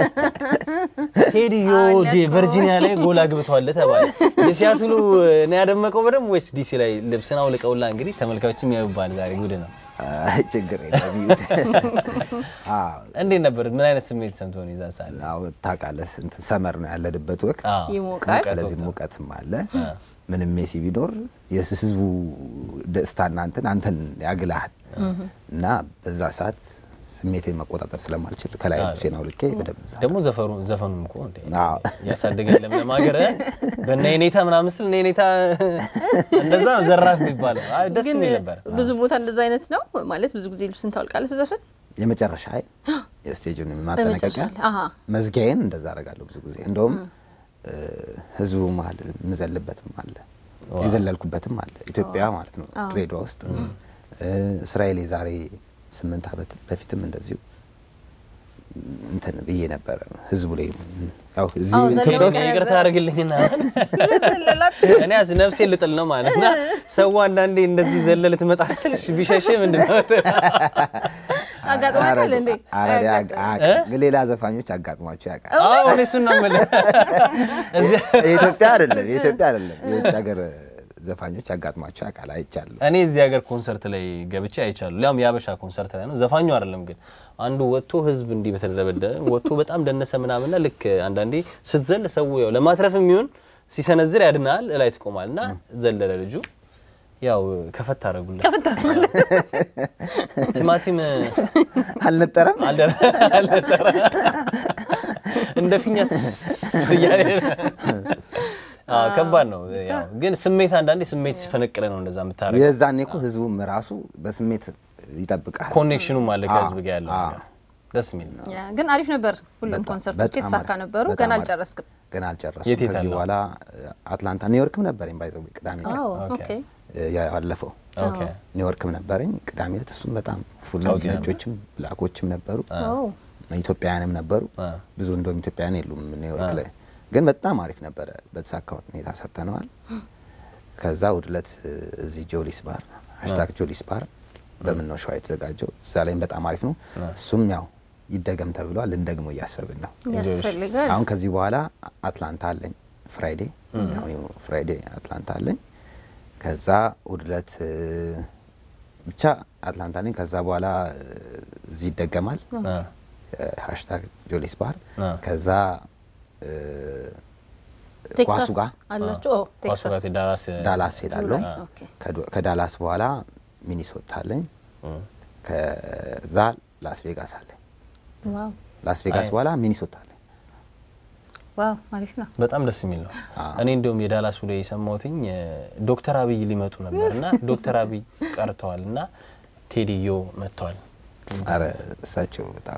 ቴዲዮ ዲ ቨርጂኒያ ላይ ጎል አግብተዋል ተባለ። የሲያትሉ ነው ያደመቀው በደንብ ወይስ ዲሲ ላይ ልብስን አውልቀውላ? እንግዲህ ተመልካቾችም ያዩባል። ዛሬ ጉድ ነው። አይ፣ ችግር የለም ይዩት። አዎ እንዴት ነበር? ምን አይነት ስሜት ሰምቶ ነው ይዛ ሳለ? አዎ ታውቃለህ፣ እንትን ሰመር ነው ያለንበት ወቅት። አዎ። ይሞቃል። ስለዚህ ሙቀትም አለ። ምንም ሜሲ ቢኖር የህዝቡ ደስታና እንትን አንተን ያግልሃል እና በዛ ሰዓት ስሜቴን መቆጣጠር ስለማልችል ከላይ ልብሴን አውልቄ በደንብ እዛ ደግሞ ዘፈኑ ዘፈኑም እኮ እንዴ አዎ። ያሳደገኝ ለምለም ሀገር በእነ የኔታ ምናምን ስል እነ የኔታ እንደዛ ነው ዘራፍ የሚባለው። አይ ደስ ግን የሚል ነበር። ብዙ ቦታ እንደዛ አይነት ነው ማለት ብዙ ጊዜ ልብስን ታወልቃለህ ስዘፍን የመጨረሻ የስቴጁን ማጠናቀቂያ በመጨረሻ ላይ፣ አሃ። መዝጊያዬን እንደዛ አደርጋለሁ ብዙ ጊዜ እንደውም እ፣ ህዝቡ መሀል የምዘልበትም አለ የዘለልኩበትም አለ ኢትዮጵያ ማለት ነው ድሬዳዋ ውስጥ እ፣ እስራኤል የዛሬ ስምንት ዓመት በፊትም እንደዚሁ እንትን ብዬ ነበረ ህዝቡ ላይ ያው እዚህ አዎ፣ ኢትዮጵያ ዘለው ውስጥ ቀረ- ይቅርታ አድርግልኝና ስለላት እኔ ያስ ነፍሴን ልጥል ነው ማለት እና ሰው አንዳንዴ እንደዚህ ዘለ ልትመጣ ስትልሽ ቢሸሽ ምንድን ነው አጋጥሟታል እንዴ? አረ- አያጋጥም። አያውቅም። ግን ሌላ ዘፋኞች አጋጥሟቸው ያውቃል። አዎ እኔ እሱን ነው የምልህ እዚያ የኢትዮጵያ አይደለም የኢትዮጵያ አይደለም የውጭ ሀገር ዘፋኞች አጋጥሟቸው ያውቃል። አይቻለሁ። እኔ እዚህ ሀገር ኮንሰርት ላይ ገብቼ አይቻሉ። ሊያም የአበሻ ኮንሰርት ላይ ነው። ዘፋኙ አይደለም ግን አንዱ ወጥቶ ህዝብ እንዲህ በተደበደበ ወጥቶ በጣም ደነሰ ምናምንና ልክ አንዳንዴ ስትዘል ሰው ያው ለማትረፍ የሚሆን ሲሰነዝር ያድናል እላይ ትቆማል እና ዘለለ ልጁ ያው ከፈት አደረጉለት። ከፍታ ቲማቲም አልነጠረም አልደረ- አልነጠረ እንደ ፊኛ ትስ እያለ አዎ፣ ከባድ ነው። ያው ግን ስሜት አንዳንዴ ስሜት ሲፈነቅለ ነው እንደዛ የምታደርገው። የዛኔ እኮ ህዝቡም ራሱ በስሜት ይጠብቃል። ኮኔክሽኑም አለ ከህዝብ አዎ፣ ጋር ያለው አዎ። ነገር ደስ የሚል ነው። ያ፣ ግን አሪፍ ነበር። ሁሉም በጣም- ኮንሰርቶች በጣም የተሳካ አሪፍ፣ ነበሩ። በጣም ገና አሪፍ። አልጨረስክም? ገና አልጨረስኩም። የት የት ከዚህ አለው? በኋላ አትላንታ ኒውዮርክም ነበረኝ ባይዘው ቅዳሜ ዕለት አዎ፣ ኦኬ። ኦኬ። ያለፈው ኦኬ ኒውዮርክም ነበረኝ ቅዳሜ ዕለት እሱም በጣም ፉል ነው። ኦኬ። ነጮችም ብላኮችም ነበሩ ኦ፣ ኢትዮጵያውያንም ነበሩ። አ። ብዙ እንደውም ኢትዮጵያውያን የሉም ኒውዮርክ ላይ ግን በጣም አሪፍ ነበረ። በተሳካ ሁኔታ ሰርተነዋል። ከዛ እሑድ ዕለት እዚህ ጆሊስ ባር ሀሽታግ ጆሊስ ባር በምን ነው ሸዋ የተዘጋጀው እዛ ላይም በጣም አሪፍ ነው። እሱም ያው ይደገም ተብሏል። ልንደግሞ እያሰብን ነው። ያስፈልጋል። አሁን ከዚህ በኋላ አትላንታ አለኝ ፍራይዴ አሁን ፍራይዴ አትላንታ አለኝ። ከዛ እሑድ ዕለት እ፣ ብቻ አትላንታ አለኝ። ከዛ በኋላ እ፣ እዚህ ይደገማል አ፣ ሃሽታግ ጆሊስ ባር አ። ከዛ እ፣ ቴክሳስ ኳሱ ጋር አላችሁ? ኦ፣ ኳሱ ጋር ቴክሳስ ዳላስ ዳላስ ሄዳለሁ። ጁላይ፣ ኦኬ። ከዶ- ከዳላስ በኋላ ሚኒሶታ አለኝ። እም፣ ከዛ ላስ ቬጋስ አለኝ። ዋው ላስ ቬጋስ አይ። በኋላ ሚኒሶታ አለኝ። ዋው፣ አሪፍ ነው። በጣም ደስ የሚል ነው። እኔ እንዲሁም የዳላሱ ላይ የሰማሁትኝ እ፣ ዶክተር አብይ ሊመጡ ነበር እና ዶክተር አብይ ቀርተዋል እና ቴዲዮ መጥተዋል። አረ እሳቸው በጣም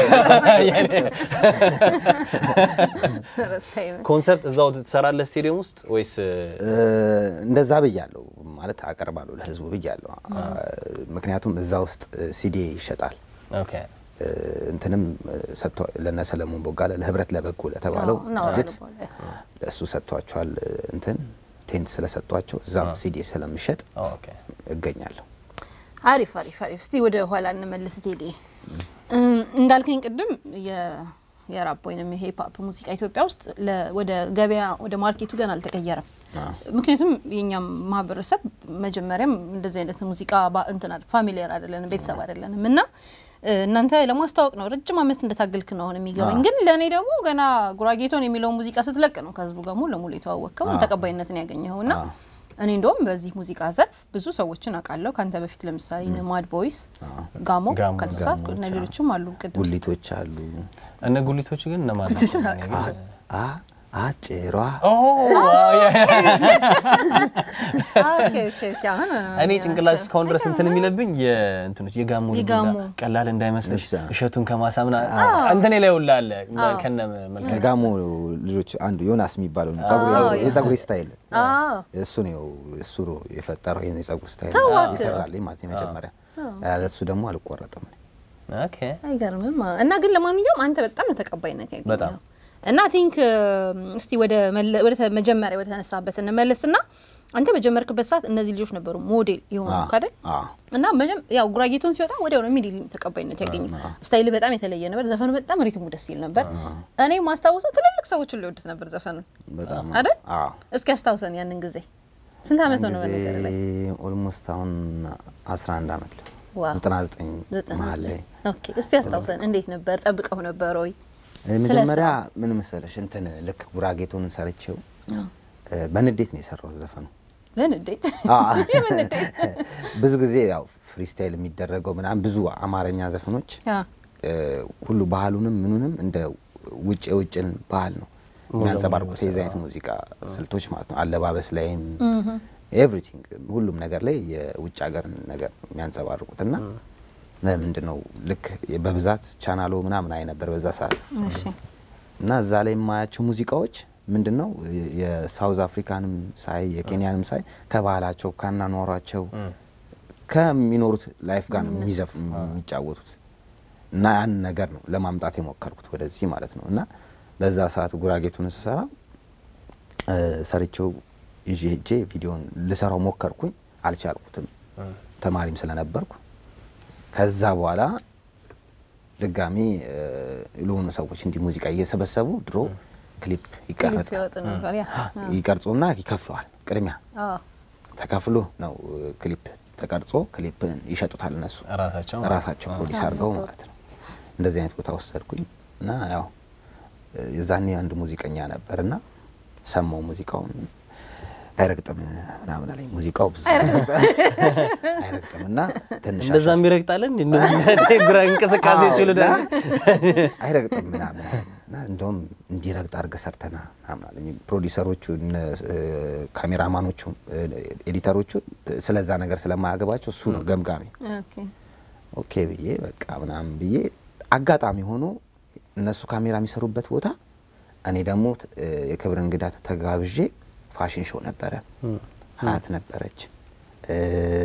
ረሳኝ። ኮንሰርት እዛው ትሰራለህ ስቴዲየም ውስጥ ወይስ እ፣ እ፣ እንደዛ ብያለሁ ማለት አቀርባለሁ ለህዝቡ ብያለሁ። ምክንያቱም እዛ ውስጥ ሲዲ ይሸጣል። ኦኬ እ፣ እንትንም ሰጥቶ ለነ ሰለሞን ቦጋለ ለህብረት ለበጎ ለተባለው አዎ፣ እናወራለን ድርጅት በኋላ። ለእሱ ሰጥቷቸዋል። እንትን ቴንት ስለሰጧቸው እዛም ሲዲ ስለሚሸጥ ኦኬ እገኛለሁ። አሪፍ አሪፍ አሪፍ። እስቲ ወደ ኋላ እንመልስ። ቴዲ እም፣ እንዳልከኝ ቅድም የ- የራፕ ወይንም የሂፕ ሆፕ ሙዚቃ ኢትዮጵያ ውስጥ ለ- ወደ ገበያ ወደ ማርኬቱ ገና አልተቀየረም። ምክንያቱም የኛም ማህበረሰብ መጀመሪያም እንደዚህ አይነት ሙዚቃ ባ- እንትን አይደል ፋሚሊየር አይደለንም ቤተሰብ አይደለንም እና እ፣ እናንተ ለማስታወቅ ነው ረጅም ዓመት እንደታገልክ ነው አሁን የሚገባኝ። ግን ለእኔ ደግሞ ገና ጉራጌቶን የሚለውን ሙዚቃ ስትለቅ ነው ከህዝቡ ጋር ሙሉ ለሙሉ የተዋወቅከው ተቀባይነትን ያገኘኸው እና እኔ እንደውም በዚህ ሙዚቃ ዘርፍ ብዙ ሰዎችን አውቃለሁ ከአንተ በፊት ለምሳሌ እነ ማድ ቦይስ፣ ጋሞ ጋሞ፣ ካልተሳሳትኩ እና ሌሎችም አሉ ቅድም ጉሊቶች አሉ። እነ ጉሊቶቹ ግን እነማን ጉሊቶች ናቸው? አ አጭሯ ኦ ያ- ያ- ኦኬ፣ ኦኬ፣ ኦኬ። አሁን እኔ ጭንቅላት እስካሁን ድረስ እንትን የሚለብኝ የእንትኖች የጋሞ ልጅ የጋሞ። ሁላ ቀላል እንዳይመስልሽ እሺ። እሸቱን ከማሳምና እንትኔ ላይ ሁላ አለ ከነ መልክ ጋሞ ልጆች አንዱ ዮናስ የሚባለው ነው። ጸጉር- አዎ፣ የጸጉር ስታይል አዎ እሱ ነው እሱ ነው የፈጠረው ይሄን የጸጉር ስታይል ታዋቂ። ይሰራልኝ ማለት ነው። የመጀመሪያ ያለ እሱ ደግሞ አልቆረጥም። ኦኬ አይገርምም። እና ግን ለማንኛውም አንተ በጣም ነው ተቀባይነት ያገኘው በጣም። እና ቲንክ እስቲ ወደ መለ- ወደ ተ- መጀመሪያ ወደ ተነሳበት እንመለስና አንተ በጀመርክበት ሰዓት እነዚህ ልጆች ነበሩ ሞዴል የሆኑ አዎ፣ ካደል አዎ። እና መጀም ያው ጉራጌቶን ሲወጣ ወዲያው ነው ሚዲ ተቀባይነት ያገኘው። ስታይል በጣም የተለየ ነበር። ዘፈኑ በጣም ሪትሙ ደስ ይል ነበር። እኔ ማስታውሰው ትልልቅ ሰዎች ሁሉ ይወዱት ነበር ዘፈኑ በጣም አይደል? አዎ። እስኪ አስታውሰን ያንን ጊዜ ስንት ዓመት ሆነ ጊዜ በነገር ላይ? ኦልሞስት አሁን 11 ዓመት ዋው። 99 ዘጠና መሀል ላይ ኦኬ እስቲ አስታውሰን እንዴት ነበር? ጠብቀው ነበር ወይ? መጀመሪያ ምን መሰለሽ እንትን ልክ ጉራጌቱን ሰርቼው እ፣ በንዴት ነው የሰራሁት ዘፈኑ። በንዴት አዎ። የምን ንዴት? ብዙ ጊዜ ያው ፍሪስታይል የሚደረገው ምናምን ብዙ አማርኛ ዘፈኖች ያ እ፣ ሁሉ ባህሉንም ምኑንም እንደ ውጭ የውጭን ባህል ነው የሚያንጸባርቁት የዚህ አይነት ሙዚቃ ስልቶች ማለት ነው። አለባበስ ላይም ኤቭሪቲንግ ሁሉም ነገር ላይ የውጭ ሀገር ነገር ነው የሚያንጸባርቁት እና ምንድን ነው ልክ በብዛት ቻናሎ ምናምን አይ ነበር በዛ ሰዓት እሺ እና እዛ ላይ የማያቸው ሙዚቃዎች ምንድን ነው የሳውዝ አፍሪካንም ሳይ የኬንያንም ሳይ ከባህላቸው ካናኗሯቸው ከሚኖሩት ላይፍ ጋር ነው የሚዘፍ የሚጫወቱት እና ያን ነገር ነው ለማምጣት የሞከርኩት ወደዚህ ማለት ነው። እና በዛ ሰዓት ጉራጌቱን ስሰራ እ፣ ሰርቼው ይዤ ሄጄ ቪዲዮን ልሰራው ሞከርኩኝ፣ አልቻልኩትም ተማሪም ስለነበርኩ። ከዛ በኋላ ድጋሚ እ፣ ለሆኑ ሰዎች እንዲህ ሙዚቃ እየሰበሰቡ ድሮ ክሊፕ ክሊፕ ይቀረጻል ይወጥ ነበር ያ ይቀርጹና ይከፍለዋል። ቅድሚያ አዎ ተከፍሎ ነው እ፣ ክሊፕ ተቀርጾ ክሊፕን ይሸጡታል እነሱ ራሳቸው ራሳቸው ፕሮዲስ አድርገው ማለት ነው። እንደዚህ አይነት ቦታ ወሰድኩኝ እና ያው እ፣ የዛኔ አንድ ሙዚቀኛ ነበር እና ሰማው ሙዚቃውን አይረግጥም ምናምን አለኝ። ሙዚቃው ብዙ አይረግጥም እና ትንሽ እንደዛ የሚረግጣለን እንደዚህ ግራ እንቅስቃሴዎች ሁሉ ዳ አይረግጥም ምናምን አለኝ እና እንደውም እንዲረግጥ አድርገህ ሰርተና ምናምን አለኝ። ፕሮዲሰሮቹ እነ እ፣ ካሜራማኖቹ እ፣ ኤዲተሮቹ ስለዛ ነገር ስለማያገባቸው እሱ ነው ገምጋሚ ኦኬ ኦኬ ብዬ በቃ ምናምን ብዬ አጋጣሚ ሆኖ እነሱ ካሜራ የሚሰሩበት ቦታ እኔ ደግሞ እ፣ የክብር እንግዳ ተጋብዤ ፋሽን ሾው ነበረ። ሀያት ነበረች፣ እ፣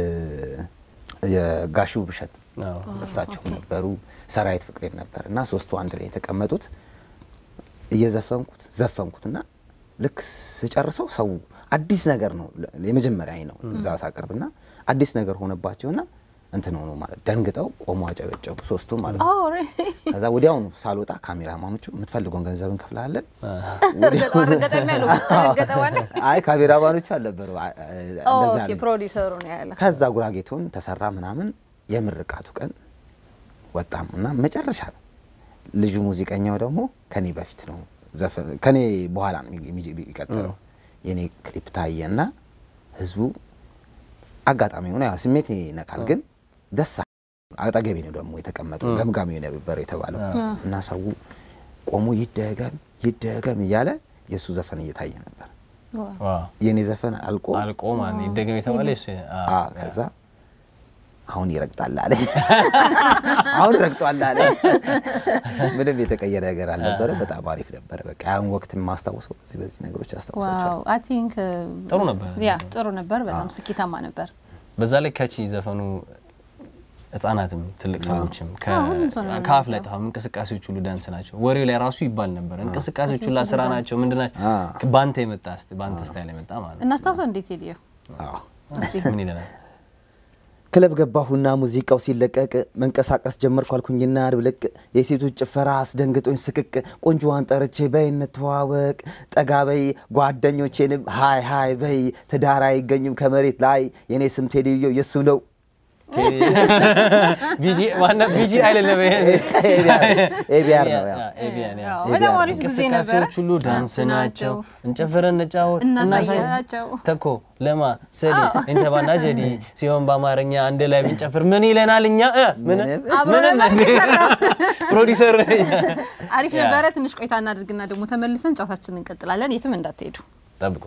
የጋሹ ብሸት አዎ። እሳቸው ነበሩ፣ ሰራዊት ፍቅሬም ነበር እና ሶስቱ አንድ ላይ የተቀመጡት እየዘፈንኩት ዘፈንኩት እና ልክ ስጨርሰው ሰው አዲስ ነገር ነው የመጀመሪያ ነው እዛ ሳቀርብና አዲስ ነገር ሆነባቸውና እንትን ሆኖ ማለት ደንግጠው ቆሞ አጨበጨቡ ሶስቱ ማለት ነው። ኦ ሬ ከዛ ወዲያውኑ ሳልወጣ ካሜራማኖቹ የምትፈልገውን ገንዘብ እንከፍልሃለን። በጣም ረገጠ የሚያለው ረገጠ ማለት አይ ካሜራማኖቹ አልነበሩ አ- አ- እንደዛ ኦኬ አለኝ። ፕሮዲሰሩ ነው ያለ ከዛ ጉራጌቱን ተሰራ ምናምን የምርቃቱ ቀን ወጣም እና መጨረሻ ነው ልጁ ሙዚቀኛው ደግሞ ከኔ በፊት ነው ዘፈን ከኔ በኋላ ነው የሚ- የሚ- የሚቀጥለው የኔ ክሊፕ ታየ እና ህዝቡ አጋጣሚ ሆነ ያው ስሜት ይነካል ግን ደስ አለ። አጠገቤ ነው ደግሞ የተቀመጠው ገምጋሚ ነበር የተባለው እና ሰው ቆሞ ይደገም ይደገም እያለ የእሱ ዘፈን እየታየ ነበር ዋው የኔ ዘፈን አልቆ አልቆ ማን ይደገም የተባለ እሱ አ ከዛ አሁን ይረግጣል አለ። አሁን ረግጧል አለ። ምንም የተቀየረ ነገር አልነበረ። በጣም አሪፍ ነበረ። በቃ ያን ወቅት የማስታውሰው በዚህ በዚህ ነገሮች አስታውሳቸዋል። ዋው አይ ቲንክ ጥሩ ነበር። ያ ጥሩ ነበር። በጣም ስኬታማ ነበር። በዛ ላይ ከቺ ዘፈኑ ህጻናትም ትልቅ ሰዎችም ከ- ሁሉም ሰው ነው ከአፍ ላይ ጠፋም። እንቅስቃሴዎች ሁሉ ዳንስ ናቸው። ወሬው ላይ ራሱ ይባል ነበር። እንቅስቃሴዎች ሁላ ስራ ናቸው። ምንድናቸው? አ። በአንተ የመጣ እስቲ በአንተ ስታይል የመጣ ማለት ነው። እናስታውሰው እንዴት ሄዲዮ አዎ። ምን ይለናል? ክለብ ገባሁና ሙዚቃው ሲለቀቅ መንቀሳቀስ ጀመርኩ አልኩኝና ድብልቅ የሴቶች ጭፈራ አስደንግጦኝ ስቅቅ ቆንጆዋን ጠርቼ በይ እንተዋወቅ ጠጋ በይ ጓደኞቼንም ሀይ ሀይ በይ ትዳር አይገኝም ከመሬት ላይ የኔ ስም ቴዲዮ የሱ ነው ቢጂ ዋና ቢጂ አይደለም ይሄ ኤቢአር ነው ያው ኤቢያን ያ። አዎ፣ በጣም አሪፍ ጊዜ ነበረ። እንቅስቃሴዎች ሁሉ ዳንስ ናቸው። እንጨፍረን እንጫወት እናሳያቸው። ተኮ ለማ ሰዲ እንተባና ጀዲ ሲሆን በአማርኛ አንድ ላይ ብንጨፍር ምን ይለናል? እኛ እ ምን ምንም። አብረን ነበር የሰራው። ፕሮዲሰር አሪፍ ያ። ነበረ። ትንሽ ቆይታ እናድርግና ደግሞ ተመልሰን ጨዋታችንን እንቀጥላለን። የትም እንዳትሄዱ ጠብቁ።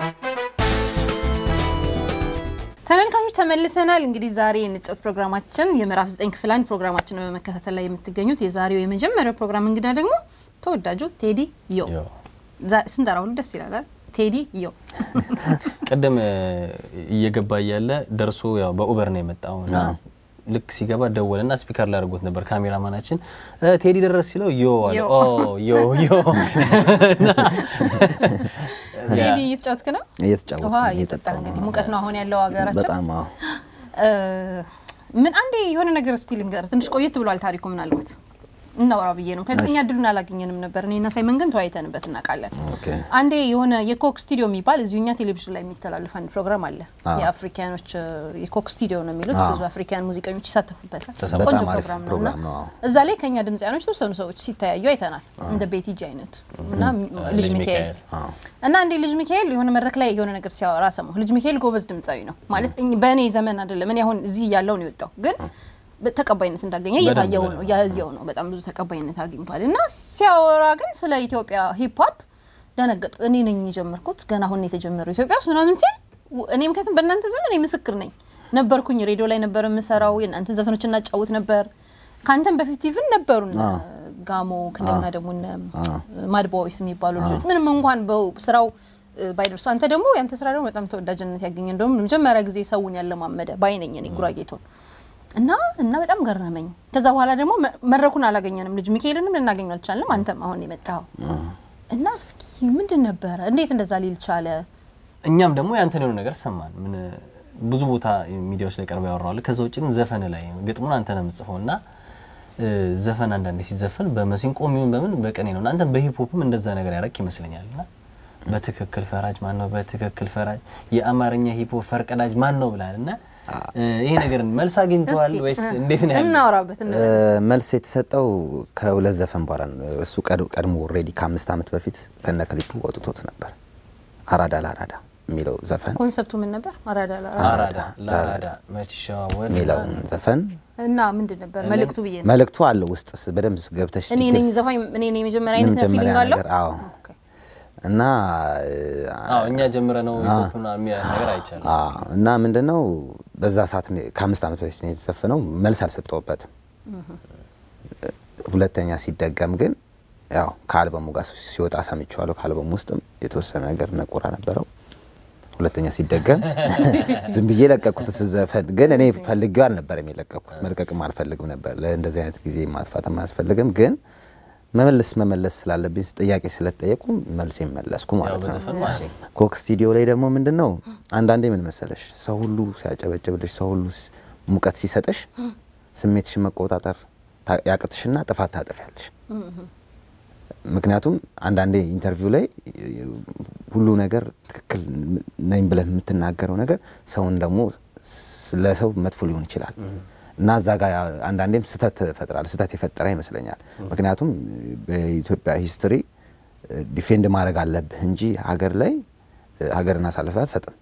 ተመልካቾች ተመልሰናል። እንግዲህ ዛሬ የንጨት ፕሮግራማችን የምዕራፍ ዘጠኝ ክፍል አንድ ፕሮግራማችን በመከታተል ላይ የምትገኙት የዛሬው የመጀመሪያው ፕሮግራም እንግዳ ደግሞ ተወዳጁ ቴዲ ዮ ዮ ዛ- ስንጠራ ሁሉ ደስ ይላል አይደል? ቴዲ ዮ ቅድም እ, እየገባ እያለ ደርሶ ያው በኡበር ነው የመጣው እና ልክ ሲገባ ደወለና ስፒከር ላይ አድርጎት ነበር ካሜራማናችን እ, ቴዲ ደረስ ሲለው ዮ አለ ዮ። ኦ ዮ ዮ እና ያ፣ ቴዲ እየተጫወትክ ነው? እየተጫወትኩ ውሃ ነው፣ እየጠጣህ እየጠጣሁ እንግዲህ ነው። ሙቀት ነው አሁን ያለው ሀገራችን። በጣም አዎ። እ፣ ምን አንዴ የሆነ ነገር እስቲ ልንገር። ትንሽ ቆየት ብሏል ታሪኩ ምናልባት እናውራ ብዬ ነው። ምክንያቱም እኛ እድሉን አላገኘንም ነበር። እኔና ሳይመን ግን ተወያይተንበት እናውቃለን። ኦኬ አንዴ የሆነ የኮክ ስቱዲዮ የሚባል እዚሁ እኛ ቴሌቪዥን ላይ የሚተላለፍ አንድ ፕሮግራም አለ። አዎ። የአፍሪካኖች እ፣ የኮክ ስቱዲዮ ነው የሚሉት። አዎ። ብዙ አፍሪካን ሙዚቀኞች ይሳተፉበታል። ተሰማ- ቆንጆ በጣም አሪፍ ፕሮግራም ነው ፕሮግራም እና ነው። አዎ። እዛ ላይ ከኛ ድምጽያኖች ተወሰኑ ሰዎች ሲተያዩ አይተናል። እንደ ቤቲጂ አይነት እና ልጅ ሚካኤል አዎ። እና እንዴ ልጅ ሚካኤል የሆነ መድረክ ላይ የሆነ ነገር ሲያወራ ሰማሁ። ልጅ ሚካኤል ጎበዝ ድምፃዊ ነው ማለት እኝ- በእኔ ዘመን አይደለም። እኔ አሁን እዚህ እያለሁ ነው የወጣው፣ ግን በ- ተቀባይነት እንዳገኘ እየታየው ነው እያየው ነው። በጣም ብዙ ተቀባይነት አግኝቷል። እና ሲያወራ ግን ስለ ኢትዮጵያ ሂፕ ሆፕ ደነገጥኩ። እኔ ነኝ የጀመርኩት ገና አሁን ነው የተጀመረው ኢትዮጵያ ውስጥ ምናምን ሲል w- እኔ ምክንያቱም በእናንተ ዘመን እኔ ምስክር ነኝ ነበርኩኝ። ሬዲዮ ላይ ነበር የምሰራው፣ የእናንተን ዘፈኖች እናጫውት ነበር። ከአንተም በፊት ኢቭን ነበሩ እነ ጋሞ ከእንደገና ደግሞ እነ ማድ ቦይስ የሚባሉ ልጆች ምንም እንኳን በው- ስራው እ፣ ባይደርሱ አንተ ደግሞ ያንተ ስራ ደግሞ በጣም ተወዳጅነት ያገኘ እንደውም መጀመሪያ ጊዜ ሰውን ያለማመደ ባይነኝ እኔ ጉራጌቶን እና እና በጣም ገረመኝ። ከዛ በኋላ ደግሞ መ- መድረኩን አላገኘንም። ልጅ ሚካኤልንም ልናገኘው አልቻልንም። አንተም አሁን የመጣው እና እስኪ ምንድን ነበረ? እንዴት እንደዛ ሊል ቻለ? እኛም ደግሞ ያንተን የሆነ ነገር ሰማን። ምን ብዙ ቦታ ሚዲያዎች ላይ ቀርበው ያወራዋል። ከዛ ውጭ ግን ዘፈን ላይ ግጥሙን አንተ ነው የምጽፈው እና እ፣ ዘፈን አንዳንዴ ሲዘፈን በመሲንቆ የሚሆን በምን በቀኔ ነው እና አንተም በሂፕሆፕም እንደዛ ነገር ያረክ ይመስለኛል እና በትክክል ፈራጅ ማን ነው? በትክክል ፈራጅ የአማርኛ ሂፕሆፕ ፈርቀዳጅ ማን ነው ብላል እና እ፣ ይሄ ነገር መልስ አግኝተዋል እስኪ ወይስ እንዴት ነው ያለው? እናውራበት። እ፣ መልስ የተሰጠው ከሁለት ዘፈን በኋላ ነው። እሱ ቀድ- ቀድሞ ኦልሬዲ ከአምስት ዓመት በፊት ከነ ክሊፑ ወጥቶት ነበር። አራዳ ለአራዳ የሚለው ዘፈን ኮንሰፕቱ ምን ነበር? አራዳ ላ- አራዳ ለአራዳ መች ይሸዋወድ የሚለውን ዘፈን እና ምንድን ነበር መልእክቱ ብዬ ነው። መልእክቱ አለው ውስጥ በደንብ ገብተሽ እኔ ነኝ ዲቴልስ ዘፋኝ፣ እኔ ነኝ የመጀመሪያ አይነት የመጀመሪያ ፊሊንግ አለው። ነገር አዎ። ኦኬ። እና አዎ እኛ ጀምረ ነው ሂፕሆፕ የሚል ነገር አይቻልም። አዎ እና ምንድነው በዛ ሰዓት ነው- ከአምስት ዓመት በፊት ነው የተዘፈነው። መልስ አልሰጠውበትም። ሁለተኛ ሲደገም ግን ያው ከአልበሙ ጋር ሲወጣ ሰምቼዋለሁ። ከአልበሙ ውስጥም የተወሰነ ነገር ነቆራ ነበረው። ሁለተኛ ሲደገም ዝም ብዬ ለቀቅኩት ዘፈን። ግን እኔ ፈልጌው አልነበረም የለቀቅኩት፣ መልቀቅም አልፈልግም ነበር። ለእንደዚህ አይነት ጊዜ ማጥፋትም አያስፈልግም። ግን መመለስ መመለስ ስላለብኝ ጥያቄ ስለተጠየቁ መልስ መለስኩ ያው ማለት ነው። በዘፈን ማለት ነው። ኮክ ስቱዲዮ ላይ ደግሞ ምንድን ነው አንዳንዴ ምን መሰለሽ ሰው ሁሉ ሲያጨበጭብልሽ ሰው ሁሉ ሲ- ሙቀት ሲሰጥሽ ስሜትሽን መቆጣጠር ታ- ያቅትሽና ጥፋት ታጥፊያለሽ። ምክንያቱም አንዳንዴ ኢንተርቪው ላይ ሁሉ ነገር ትክክል ነኝ ብለህ የምትናገረው ነገር ሰውን ደግሞ ስ- ለሰው መጥፎ ሊሆን ይችላል እና እዛ ጋር አንዳንዴም ስህተት ፈጥራል ስህተት የፈጠረ ይመስለኛል። ምክንያቱም በኢትዮጵያ ሂስትሪ ዲፌንድ ማድረግ አለብህ እንጂ ሀገር ላይ ሀገርን አሳልፈህ አትሰጥም።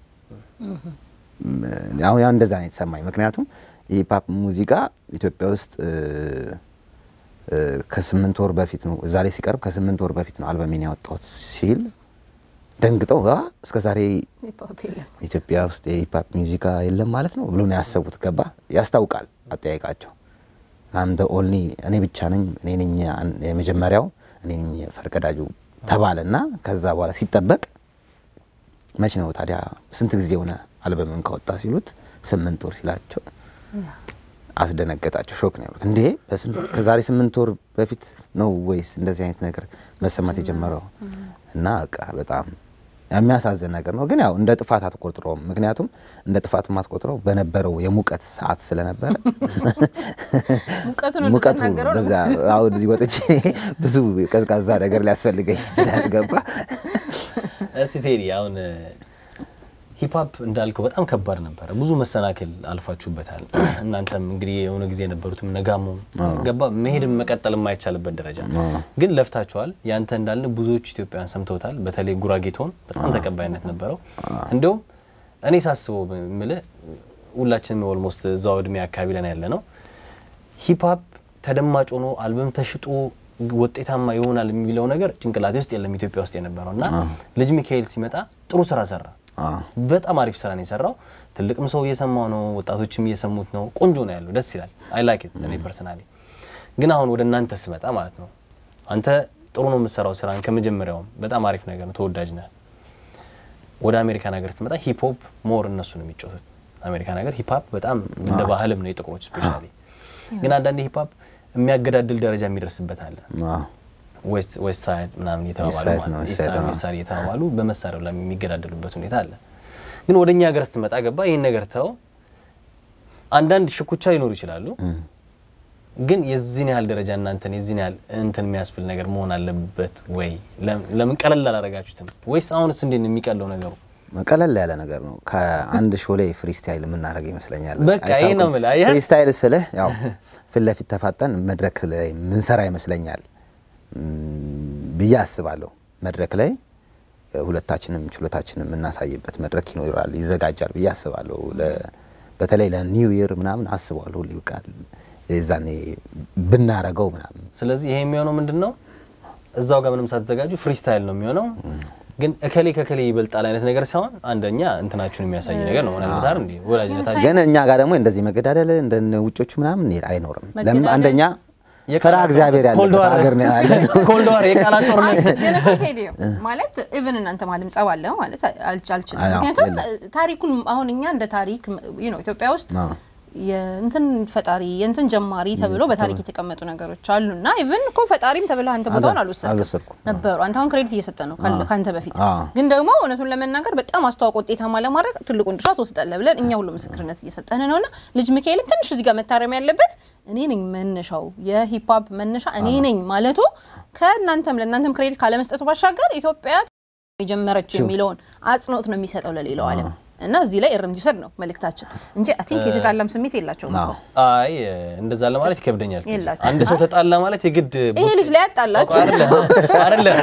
አሁን ያው እንደዛ ነው የተሰማኝ። ምክንያቱም የሂፓፕ ሙዚቃ ኢትዮጵያ ውስጥ እ፣ እ፣ ከስምንት ወር በፊት ነው እዛ ላይ ሲቀርብ ከስምንት ወር በፊት ነው አልበሜን ያወጣሁት ሲል ደንግጠው "አ፣ እስከ ዛሬ ሂፕሆፕ የለም። ኢትዮጵያ ውስጥ የሂፓፕ ሙዚቃ የለም ማለት ነው ብሎ ነው ያሰቡት። ገባ ያስታውቃል አጠያየቃቸው። አምደ ኦልኒ እኔ ብቻ ነኝ እኔ ነኝ አን- የመጀመሪያው እኔ ነኝ ፈርቀዳጁ ተባለና ከዛ በኋላ ሲጠበቅ መች ነው ታዲያ ስንት ጊዜ ሆነ አልበምን ካወጣ ሲሉት ስምንት ወር ሲላቸው አስደነገጣቸው። ሾክ ነው ያሉት። እንዴ በስም- ከዛሬ ስምንት ወር በፊት ነው ወይስ እንደዚህ አይነት ነገር መሰማት የጀመረው? እና በቃ በጣም የሚያሳዝን ነገር ነው። ግን ያው እንደ ጥፋት አትቆጥረውም። ምክንያቱም እንደ ጥፋት የማትቆጥረው በነበረው የሙቀት ሰዓት ስለነበረ ሙቀቱን ሙቀቱ እንደተናገረው በዛ አሁን እዚህ ወጥቼ ብዙ ቀዝቃዛ ነገር ሊያስፈልገኝ ይችላል። ገባ እስቲ ቴዲ አሁን ሂፕሆፕ እንዳልከው በጣም ከባድ ነበረ። ብዙ መሰናክል አልፋችሁበታል። እናንተም እንግዲህ የሆነ ጊዜ የነበሩትም ነጋሞ ገባ መሄድም መቀጠል የማይቻልበት ደረጃ ግን ለፍታችኋል። ያንተ እንዳልን ብዙዎች ኢትዮጵያውያን ሰምተውታል። በተለይ ጉራጌቶን በጣም ተቀባይነት ነበረው። እንዲሁም እኔ ሳስበው ምልህ ሁላችንም ኦልሞስት እዛው እድሜ አካባቢ ላይ ያለ ነው ሂፕሆፕ ተደማጭ ሆኖ አልበም ተሽጦ ውጤታማ ይሆናል የሚለው ነገር ጭንቅላቴ ውስጥ የለም ኢትዮጵያ ውስጥ የነበረው እና ልጅ ሚካኤል ሲመጣ ጥሩ ስራ ሰራ። በጣም አሪፍ ስራ ነው የሰራው። ትልቅም ሰው እየሰማው ነው፣ ወጣቶችም እየሰሙት ነው። ቆንጆ ነው ያለው፣ ደስ ይላል። አይ ላይክ ኢት እኔ ፐርሰናሊ። ግን አሁን ወደ እናንተ ስመጣ ማለት ነው አንተ ጥሩ ነው የምትሰራው ስራን ከመጀመሪያውም በጣም አሪፍ ነገር ነው፣ ተወዳጅ ነህ። ወደ አሜሪካን ሀገር ስትመጣ ሂፕ ሆፕ ሞር እነሱ ነው የሚጫወቱት። አሜሪካን ሀገር ሂፕ ሆፕ በጣም እንደ ባህልም ነው የጥቁሮች ስፔሻሊ። ግን አንዳንዴ ሂፕ ሆፕ የሚያገዳድል ደረጃ የሚደርስበት አለ። ዌስት ሳይድ ምናምን የተባባሉ East side ማለት ነው፣ ነው። East ኢስት side ሳይድ ነው። ዌስት ሳይድ የተባባሉ በመሳሪያው ላይ የሚገዳደሉበት ሁኔታ አለ። ግን ወደ እኛ ሀገር ስትመጣ ገባ ይህን ነገር ተው። አንዳንድ ሽኩቻ ሊኖሩ ይችላሉ። ግን የዚህን ያህል ደረጃ እናንተን የዚህን ያህል እንትን የሚያስብል ነገር መሆን አለበት ወይ? ለም- ለምን ቀለል አላረጋችሁትም? ወይስ አሁንስ እንዴት ነው የሚቀለው ነገሩ? ቀለል ያለ ነገር ነው። ከአንድ ሾው ላይ ፍሪስታይል የምናደርግ ይመስለኛል። በቃ ይሄ ነው የምልህ፣ አየህ? ፍሪስታይል ስልህ ያው ፊት ለፊት ተፋጠን መድረክ ላይ ምንሰራ ይመስለኛል እም፣ ብዬ አስባለሁ። መድረክ ላይ እ፣ ሁለታችንም ችሎታችንም የምናሳይበት መድረክ ይኖራል፣ ይዘጋጃል ብዬ አስባለሁ። ለ- በተለይ ለኒው ይር ምናምን አስባለሁ። ሁሌ በቃ የዛኔ ብናረገው ምናምን ስለዚህ ይሄ የሚሆነው ምንድን ነው? እዛው ጋር ምንም ሳትዘጋጁ ፍሪስታይል ነው የሚሆነው። ግን እከሌ ከከሌ ይበልጣል አይነት ነገር ሳይሆን አንደኛ እንትናችሁን የሚያሳይ ነገር ነው ሆነ እንዴ ወዳጅነታችሁ ግን እኛ ጋር ደግሞ እንደዚህ መገዳደል እንደ ውጮቹ ምናምን አይኖርም። ለምን? መገዳደል- አንደኛ የቃላት ፈራ እግዚአብሔር ኮልድ ያለበት ዋር- ሀገር ነው ያለ ነው። ኮልድ ዋር የቃላት ጦርነት ግን እኮ ቴዲዮ ማለት ኢቭን እናንተ ማለም ጸብ አለ ማለት አልች- አልችልም። አዎ፣ ምክንያቱም የለም። ታሪኩን አሁን እኛ እንደ ታሪክ ነው ኢትዮጵያ ውስጥ አዎ። የእንትን ፈጣሪ የእንትን ጀማሪ ተብሎ በታሪክ የተቀመጡ ነገሮች አሉ እና ኢቭን እኮ ፈጣሪም ተብለህ አንተ ቦታውን አልወሰድክም አልወሰድኩም። ነበሩ። አንተ አሁን ክሬዲት እየሰጠ ነው ካለ- ካንተ በፊት አዎ። ግን ደግሞ እውነቱን ለመናገር በጣም አስተዋውቆ ውጤታማ ለማድረግ ትልቁን ድርሻ ትወስዳለህ ብለን እኛ ሁሉ ምስክርነት እየሰጠን ነው እና ልጅ ሚካኤልም ትንሽ እዚህ ጋር መታረም ያለበት እኔ ነኝ መነሻው የሂፕሆፕ መነሻ እኔ ነኝ ማለቱ ከእናንተም ለእናንተም ክሬዲት ካለመስጠቱ ባሻገር ኢትዮጵያ የጀመረችው የሚለውን አጽንኦት ነው የሚሰጠው ለሌላው ዓለም እና እዚህ ላይ እርምት ይውሰድ ነው መልእክታችን እንጂ አይ ቲንክ የተጣላም ስሜት የላቸውም። አዎ። አይ እንደዛ ለማለት ይከብደኛል። የላቸውም። አንድ ሰው ተጣላ ማለት የግድ ይሄ ልጅ ላይ ያጣላችሁ አይደለም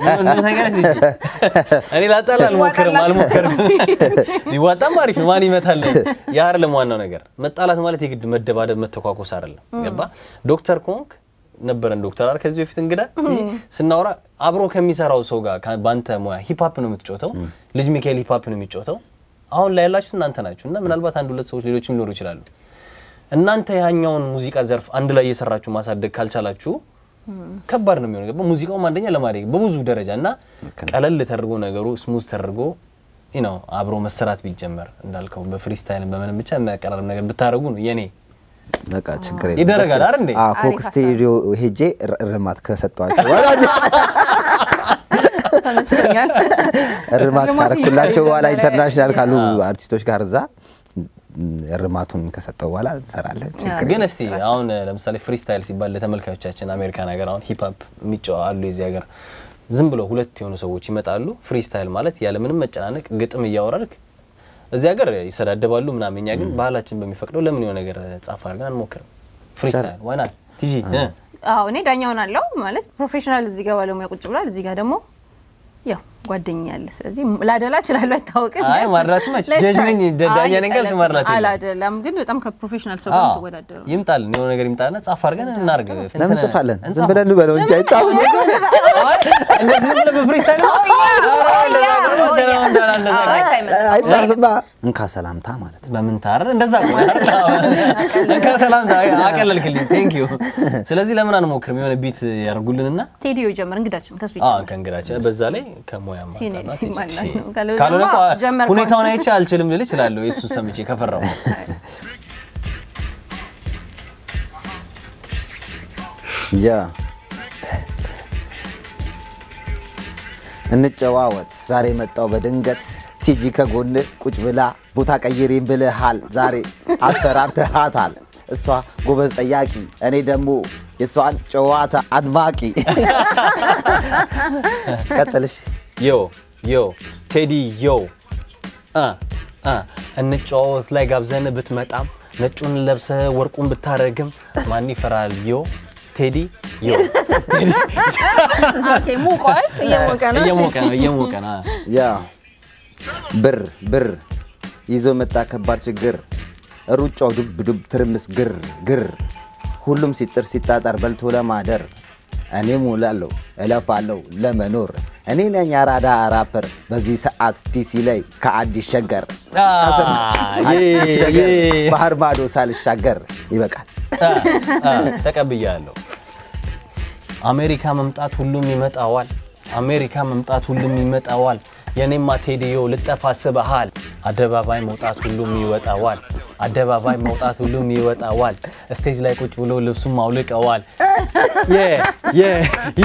እኔ ላጣላ አልሞክርም አልሞክርም። ቢዋጣም አሪፍ ነው። ማን ይመታል? ያ አይደለም ዋናው ነገር። መጣላት ማለት የግድ መደባደብ፣ መተኳኮስ አይደለም። ገባ? ዶክተር ኮንክ ነበረን ዶክተር አይደል? ከዚህ በፊት እንግዳ ስናወራ አብሮ ከሚሰራው ሰው ጋር ከ- በአንተ ሙያ ሂፕሆፕ ነው የምትጮተው። ልጅ ሚካኤል ሂፕሆፕ ነው የሚጮተው። አሁን ላይ ያላችሁት እናንተ ናችሁ እና ምናልባት አንድ ሁለት ሰዎች ሌሎችም ሊኖሩ ይችላሉ። እናንተ ያኛውን ሙዚቃ ዘርፍ አንድ ላይ እየሰራችሁ ማሳደግ ካልቻላችሁ ከባድ ነው የሚሆነው። ገባ ሙዚቃውም አንደኛ ለማደግ በብዙ ደረጃ እና ቀለል ተደርጎ ነገሩ ስሙዝ ተደርጎ ነው አብሮ መሰራት ቢጀመር እንዳልከው በፍሪስታይል በምንም ብቻ የሚያቀራርብ ነገር ብታደርጉ ነው የኔ በቃ ችግር የለም። ይደረጋል ደስ- አይደል እንዴ? አዎ፣ ኮክ አሪፍ ስቱዲዮ ሄጄ ር- እርማት ከሰጠኋቸው ወላጅ ተመችቶኛል። እርማት እርማት ካረኩላቸው በኋላ እየተጀመረ ኢንተርናሽናል ካሉ አርቲስቶች ጋር እዛ እርማቱን ከሰጠው በኋላ እንሰራለን። ችግር ግን እስቲ አሁን ለምሳሌ ፍሪስታይል ሲባል ለተመልካቾቻችን አሜሪካን ሀገር አሁን ሂፕሆፕ የሚጫወ አሉ የዚህ ሀገር ዝም ብሎ ሁለት የሆኑ ሰዎች ይመጣሉ። ፍሪስታይል ማለት ያለምንም መጨናነቅ ግጥም እያወራርክ እዚህ ሀገር ይሰዳደባሉ ምናምን። እኛ ግን ባህላችን በሚፈቅደው ለምን የሆነ ነገር ጻፍ አድርገን አንሞክርም? ፍሪስታይል ዋይናት ቲጂ እ? አዎ እኔ ዳኛ ሆናለሁ ማለት ፕሮፌሽናል እዚህ ጋር ባለሙያ ቁጭ ብሏል። እዚህ ጋር ደግሞ ያው ጓደኛ ያለ ስለዚህ ላደላ እችላለሁ አይታወቅም። አይ ማድላት መች Let's ጀጅ try። ነኝ ዳኛ አይ ነኝ ካልሽ ቀለብ ማድላት የለም። አላደላም፣ ግን በጣም ከፕሮፌሽናል ሰው ጋር አዎ ተወዳደሩ ይምጣልን የሆነ ነገር ይምጣልና ጻፍ አድርገን እናርግ። ለምን ጽፋለን? ዝም ብለን እንበለው እንጂ አይጻፍም። እንደዚህ ዝም ብለህ በፍሪስታይል ነው? ኧረ እንደዛ ከሆነ ደህና እንደሆነ እንደዛ ከሆነ አይጻፍማ። እንካ ሰላምታ ማለት ነው። በምን ታረ እንደዛ እኮ ነው። ከሰላምታ አቀለልክልኝ። ቴንክ ዩ። ስለዚህ ለምን አንሞክርም? የሆነ ቢት ያርጉልንና ቴዲዮ ጀመር እንግዳችን ከሱ አዎ ይጀምር። ከእንግዳችን በዛ ላይ ከሙያ ሲኔ- ማጣጣት ሲማላ ይችላል። ነው። ካለ ካልሆነ ደግሞ እኮ ጀመር ሁኔታውን ከሆነ- አይቼ አልችልም ልል እችላለሁ። የእሱ ሰምቼ ከፈራው ያ እንጨዋወት ዛሬ መጣው በድንገት ቲጂ ከጎን ቁጭ ብላ ቦታ ቀይሬን ብልሃል ዛሬ አስፈራርተሃታል እሷ ጎበዝ ጠያቂ እኔ ደግሞ የእሷን ጨዋታ አድማቂ ቀጥልሽ ዮ ዮ ቴዲ ዮ እ እ እንጨዋወት ላይ ጋብዘን ብትመጣም ነጩን ለብሰ ወርቁን ብታረግም ማን ይፈራል? ዮ ቴዲ ዮ ኦኬ ሙቋል፣ እየሞቀ ነው። እሺ። እየሞቀ ነው እየሞቀ ነው። ያ ብር ብር ይዞ መጣ ከባድ ችግር ሩጫው ዱብ ዱብ ትርምስ ግር ግር ሁሉም ሲጥር ሲጣጣር በልቶ ለማደር እኔ ሙላለሁ እለፋለሁ ለመኖር እኔ ነኝ አራዳ ራፐር በዚህ ሰዓት ዲሲ ላይ ከአዲስ ሸገር አ፣ አዲስ ዬ፣ ነገር ዬ። ባህር ማዶ ሳልሻገር ይበቃል። አ፣ አ፣ ተቀብያለሁ። አሜሪካ መምጣት ሁሉም ይመጣዋል። አሜሪካ መምጣት ሁሉም ይመጣዋል። የኔማ ቴዲዮ ልጠፋ አስበሃል። አደባባይ መውጣት ሁሉም ይወጣዋል። አደባባይ መውጣት ሁሉም ይወጣዋል። ስቴጅ ላይ ቁጭ ብሎ ልብሱም አውልቀዋል። የ የ የ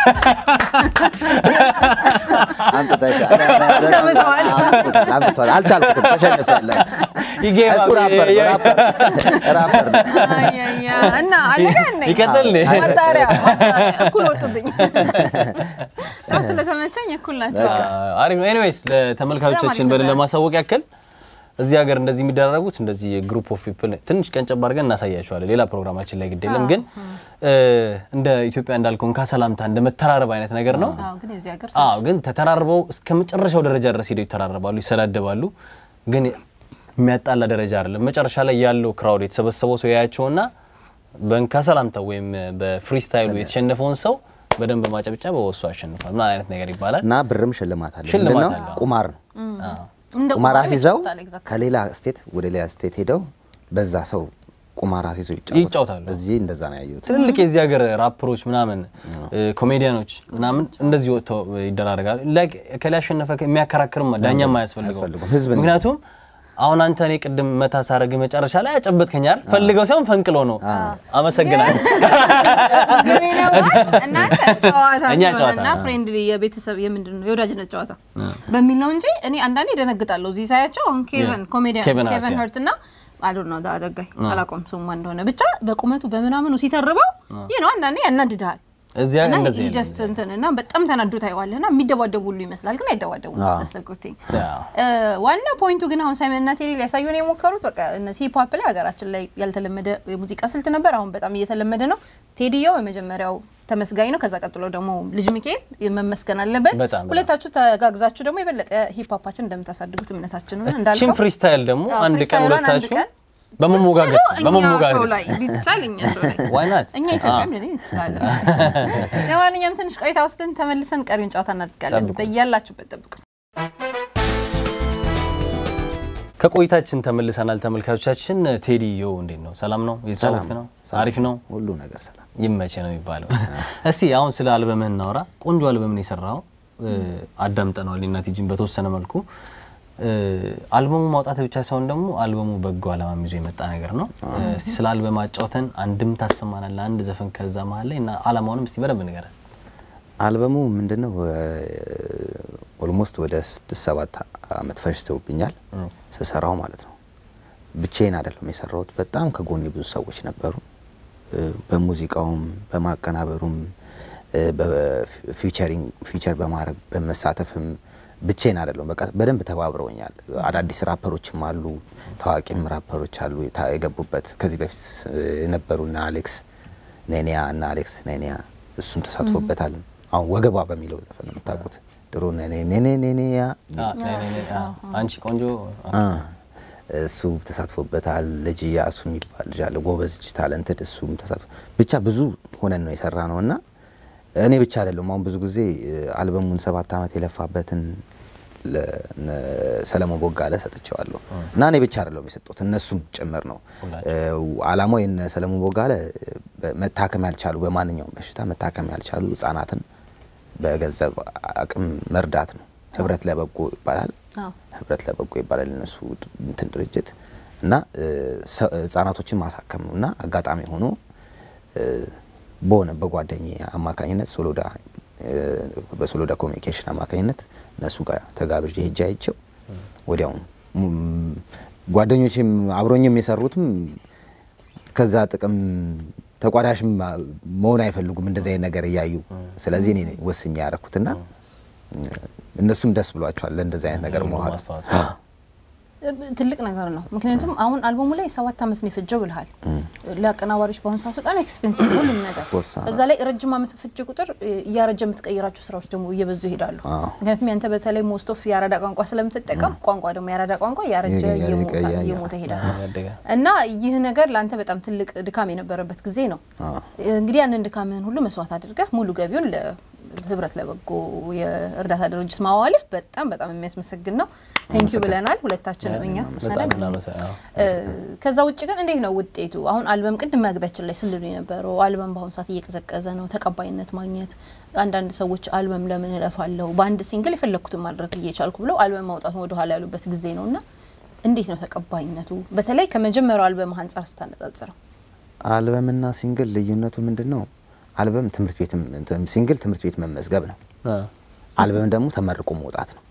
አምጥተሻል። አስቀምጠዋል። አምጥቷል። አልቻልኩም። ተሸንፌያለሁ። ይገባ- እሱ ራፐር ነው፣ ራፐር ራፐር ነው። አያያ እና አለቀ እንዴ? ይቀጥል እንዴ? ማጣሪያ ማጣሪያ እኩል ወጡብኝ። ያው ስለተመቸኝ እኩል ናቸው። አሪፍ ነው። ኤኒዌይስ ለተመልካቾቻችን በደንብ ለማሳወቅ ያክል እዚህ ሀገር እንደዚህ የሚደረጉት እንደዚህ ግሩፕ ኦፍ ፒፕል ትንሽ ቀንጨብ አድርገን እናሳያቸዋለን። ሌላ ፕሮግራማችን ላይ ግድ የለም ግን እ፣ እንደ ኢትዮጵያ እንዳልከው እንካ ሰላምታ እንደ መተራረብ አይነት ነገር ነው። አዎ፣ ግን የዚህ ሀገር አዎ ግን ተተራርበው እስከ መጨረሻው ደረጃ ድረስ ሄደው ይተራረባሉ፣ ይሰዳደባሉ። ግን የሚያጣላ ደረጃ አይደለም። መጨረሻ ላይ ያለው ክራውድ የተሰበሰበው ሰው ያያቸውና በእንካ ሰላምታ ወይም በፍሪስታይሉ የተሸነፈውን ሰው በደንብ ማጨብጨብ በወሱ አሸንፏል ምን አይነት ነገር ይባላል። እና ብርም ሽልማት አለ። ሽልማት ምንድነው? አለው። ቁማር ነው። አዎ። እንደ ቁማር ቁማር አስይዘው ይጫወታል፣ exactly። ከሌላ ስቴት ወደ ሌላ ስቴት ሄደው በዛ ሰው ቁማር አስይዘው ይጫወታሉ። እዚህ እንደዛ ነው ያየሁት። ትልልቅ የዚህ ሀገር ራፐሮች ምናምን ኮሜዲያኖች ምናምን እንደዚህ ወጥተው ይደራረጋሉ። ላይክ ከላይ ያሸነፈ የሚያከራክርም ዳኛም አያስፈልገው። አያስፈልገውም። ህዝብ ነው። ምክንያቱም አሁን አንተ እኔ ቅድም መታ ሳረግ መጨረሻ ላይ አጨበጥከኝ አይደል? ፈልገው ሳይሆን ፈንቅሎ ነው። አመሰግናለሁ። ግን ነው እናንተ ጨዋታ እኛ ጨዋታ ስለሆነና ፍሬንድሊ የቤተሰብ የምንድን ነው የወዳጅነት ጨዋታ በሚል ነው እንጂ እኔ አንዳንዴ ደነግጣለሁ። እዚህ ሳያቸው አሁን ኬቨን ኮሜዲያን ኬቨን ሃርት፣ ኬቨን ያ። ሀርት እና አዶን ነው ዳደጋይ አላውቀውም ስሙ ማን እንደሆነ ብቻ በቁመቱ በምናምኑ ሲተርበው ይህ ነው አንዳንዴ ያናድድሃል። እዚያ እና እንደዚህ ነው። ጀስት እንትን እና በጣም ተናዶ ታየዋለህ እና የሚደባደቡ ሁሉ ይመስላል፣ ግን አይደባደቡም። አዎ። ተስተጉርቲኝ አዎ። ዋና ፖይንቱ ግን አሁን ሳይመን እና ቴዲ ሊያሳዩን የሞከሩት በቃ እነዚህ ሂፕ ሆፕ ላይ ሀገራችን ላይ ያልተለመደ የሙዚቃ ስልት ነበር። አሁን በጣም እየተለመደ ነው። ቴዲየው የመጀመሪያው ተመስጋኝ ነው። ከዛ ቀጥሎ ደግሞ ልጅ ሚካኤል መመስገን አለበት። በጣም በጣም። ሁለታችሁ ተጋግዛችሁ ደግሞ የበለጠ ሂፕ ሆፓችን እንደምታሳድጉት እምነታችን ነው። ቺን እንዳልከው ፍሪስታይል ደግሞ አዎ፣ አንድ ቀን ፍሪስታይሏን አንድ ሁለታችሁ ቀን በመሞጋገስ ብትችሉ እኛ በመሞጋገስ ሾው ላይ ቢቻል እኛ ሾው ላይ Why not? እኛ ኢትዮጵያም ልንል እንችላለን። ለማንኛውም ትንሽ ቆይታ ወስደን ተመልሰን ቀሪውን ጨዋታ እናድርጋለን። ጠብቁ። በያላችሁበት ጠብቁ። ከቆይታችን ተመልሰናል ተመልካቾቻችን። ቴዲ ዮ እንዴት ነው? ሰላም ነው? እየተጫወትክ ነው? ሰላም። አሪፍ ነው? ሁሉ ነገር ሰላም። ይመቼ ነው የሚባለው። እስቲ አሁን ስለ አልበምህ እናውራ። ቆንጆ አልበምን የሰራው አዳምጠነዋል እና ቲጂን በተወሰነ መልኩ እ፣ አልበሙ ማውጣት ብቻ ሳይሆን ደግሞ አልበሙ በጎ ዓላማም ይዞ የመጣ ነገር ነው። እስቲ ስለ አልበም አጫውተን አንድም ታሰማናል አንድ ዘፈን ከዛ መሀል ላይ እና ዓላማውንም እስቲ በደንብ ንገረን። አልበሙ ምንድነው? ኦልሞስት ወደ ስድስት ሰባት አመት ፈጅተውብኛል ስሰራው ማለት ነው። ብቻዬን አይደለም የሰራሁት። በጣም ከጎኔ ብዙ ሰዎች ነበሩ። እ፣ በሙዚቃውም በማቀናበሩም እ፣ በፊቸሪንግ ፊቸር በማድረግ በመሳተፍም ብቻዬን አይደለም። በቃ በደንብ ተባብረውኛል። አዳዲስ ራፐሮችም አሉ፣ ታዋቂም ራፐሮች አሉ የታ- የገቡበት ከዚህ በፊት እ፣ የነበሩ እና አሌክስ ኔኒያ እና አሌክስ ኔኒያ እሱም ተሳትፎበታል። አሁን ወገቧ በሚለው ዘፈን ነው የምታውቁት። ድሮ ኔኔ ኔኔ ኔኔያ አ፣ ነይ፣ ነይ፣ ነይ። አ፣ አንቺ ቆንጆ አ፣ እሱ ተሳትፎበታል። ልጅ ያሱ የሚባል ልጅ አለ፣ ጎበዝ ልጅ ታለንትድ፣ እሱም ተሳትፎ ብቻ ብዙ ሆነን ነው የሰራ ነው እና እኔ ብቻ አይደለም። አሁን ብዙ ጊዜ እ፣ አልበሙን ሰባት ዓመት የለፋበትን ለነ ሰለሞን ቦጋለ ሰጥቼዋለሁ እና እኔ ብቻ አይደለም የሰጡት እነሱም ጭምር ነው። እ፣ አላማው የነ ሰለሞን ቦጋለ በ- መታከም ያልቻሉ በማንኛውም በሽታ መታከም ያልቻሉ ህጻናትን በገንዘብ አቅም መርዳት ነው። ህብረት ለበጎ ይባላል። አዎ። ህብረት ለበጎ ይባላል እነሱ እንትን ድርጅት እና እ፣ ሰ- ህጻናቶችን ማሳከም ነው እና አጋጣሚ ሆኖ እ፣ በሆነ በጓደኝ አማካኝነት ሶሎዳ እ፣ በሶሎዳ ኮሚኒኬሽን አማካኝነት እነሱ ጋር ተጋብዤ ሄጄ አይቼው ወዲያውኑ ም፣ ጓደኞችም አብሮኝም የሰሩትም ከዛ ጥቅም ተቋዳሽም መሆን አይፈልጉም እንደዚህ አይነት ነገር እያዩ። ስለዚህ እኔ ነኝ ወስኜ ያደረኩትና እነሱም ደስ ብሏቸዋል ለእንደዚህ አይነት ነገር መዋል። ማስተዋጽኦ። ትልቅ ነገር ነው። ምክንያቱም አሁን አልበሙ ላይ ሰባት ዓመት ነው የፈጀው ብልሃል። ለአቀናባሪዎች በአሁኑ ሰዓት በጣም ኤክስፔንሲቭ ነው ሁሉም ነገር። course፣ አዎ። በዛ ላይ ረጅም ዓመት በፈጀ ቁጥር እ፣ እያረጀ የምትቀይራቸው ስራዎች ደግሞ እየበዙ ይሄዳሉ። አዎ። ምክንያቱም ያንተ በተለይ ሞስት ኦፍ የአራዳ ቋንቋ ስለምትጠቀም ቋንቋ ደግሞ የአራዳ ቋንቋ እያረጀ እየቀየረ እየሞተ ይቀያያል። እየሞተ ይሄዳል ያደገ እና ይህ ነገር ለአንተ በጣም ትልቅ ድካም የነበረበት ጊዜ ነው። አዎ። እንግዲህ ያንን ድካምህን ሁሉ መስዋዕት አድርገህ ሙሉ ገቢውን ለህብረት ለበጎ የእርዳታ ድርጅት ማዋልህ በጣም በጣም የሚያስመሰግን ነው። ቴንኪዩ ብለናል ሁለታችንም እኛ በጣም አይደል? እናመሰ- አዎ። እ፣ ከዛ ውጭ ግን እንዴት ነው ውጤቱ? አሁን አልበም ቅድም መግቢያችን ላይ ስልሉ የነበረው አልበም በአሁኑ ሰዓት እየቀዘቀዘ ነው። ተቀባይነት ማግኘት አንዳንድ ሰዎች አልበም ለምን እለፋለሁ በአንድ ሲንግል የፈለግኩትን ማድረግ እየቻልኩ ብለው አልበም ማውጣት ወደ ኋላ ያሉበት ጊዜ ነው እና እንዴት ነው ተቀባይነቱ? በተለይ ከመጀመሪያው አልበም አንጻር ስታነጻጽረው አልበምና ሲንግል ልዩነቱ ምንድን ነው? አልበም ትምህርት ቤት ሲንግል ትምህርት ቤት መመዝገብ ነው። አ። አልበም ደግሞ ተመርቆ መውጣት ነው።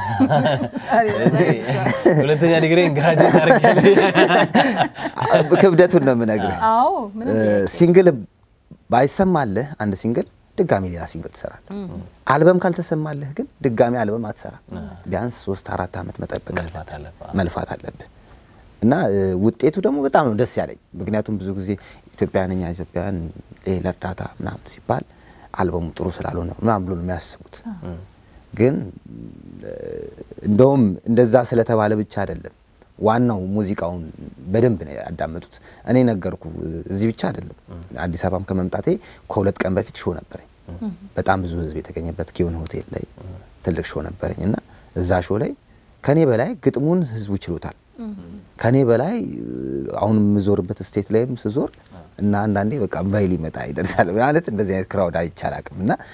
ሁለተኛ ዲግሪ ግራጁዌት አድርጌ ክብደቱን ነው የምነግርህ። አዎ ምንም ሲንግል ባይሰማልህ አንድ ሲንግል ድጋሚ ሌላ ሲንግል ትሰራለህ። አልበም ካልተሰማልህ ግን ድጋሚ አልበም አትሰራ። ቢያንስ ሶስት አራት ዓመት መጠበቅ መልፋት አለብህ አለብህ። መልፋት አለብህ እና እ፣ ውጤቱ ደግሞ በጣም ነው ደስ ያለኝ። ምክንያቱም ብዙ ጊዜ ኢትዮጵያን እኛ ኢትዮጵያን ለእርዳታ ምናምን ሲባል አልበሙ ጥሩ ስላልሆነ ምናምን ብሎ ነው የሚያስቡት። ግን እ፣ እንደውም እንደዛ ስለተባለ ብቻ አይደለም ዋናው ሙዚቃውን በደንብ ነው ያዳመጡት። እኔ ነገርኩ እዚህ ብቻ አይደለም። አዲስ አበባም ከመምጣቴ ከሁለት ቀን በፊት ሾው ነበረኝ። በጣም ብዙ ሕዝብ የተገኘበት ጊዮን ሆቴል ላይ ትልቅ ሾው ነበረኝ እና እዛ ሾው ላይ ከኔ በላይ ግጥሙን ሕዝቡ ችሎታል። ከኔ በላይ አሁን የምዞርበት ስቴት ላይም ስዞር እና አንዳንዴ በቃ ባይ ሊመጣ ይደርሳል ማለት እንደዚህ አይነት ክራውድ አይቻል አቅም እና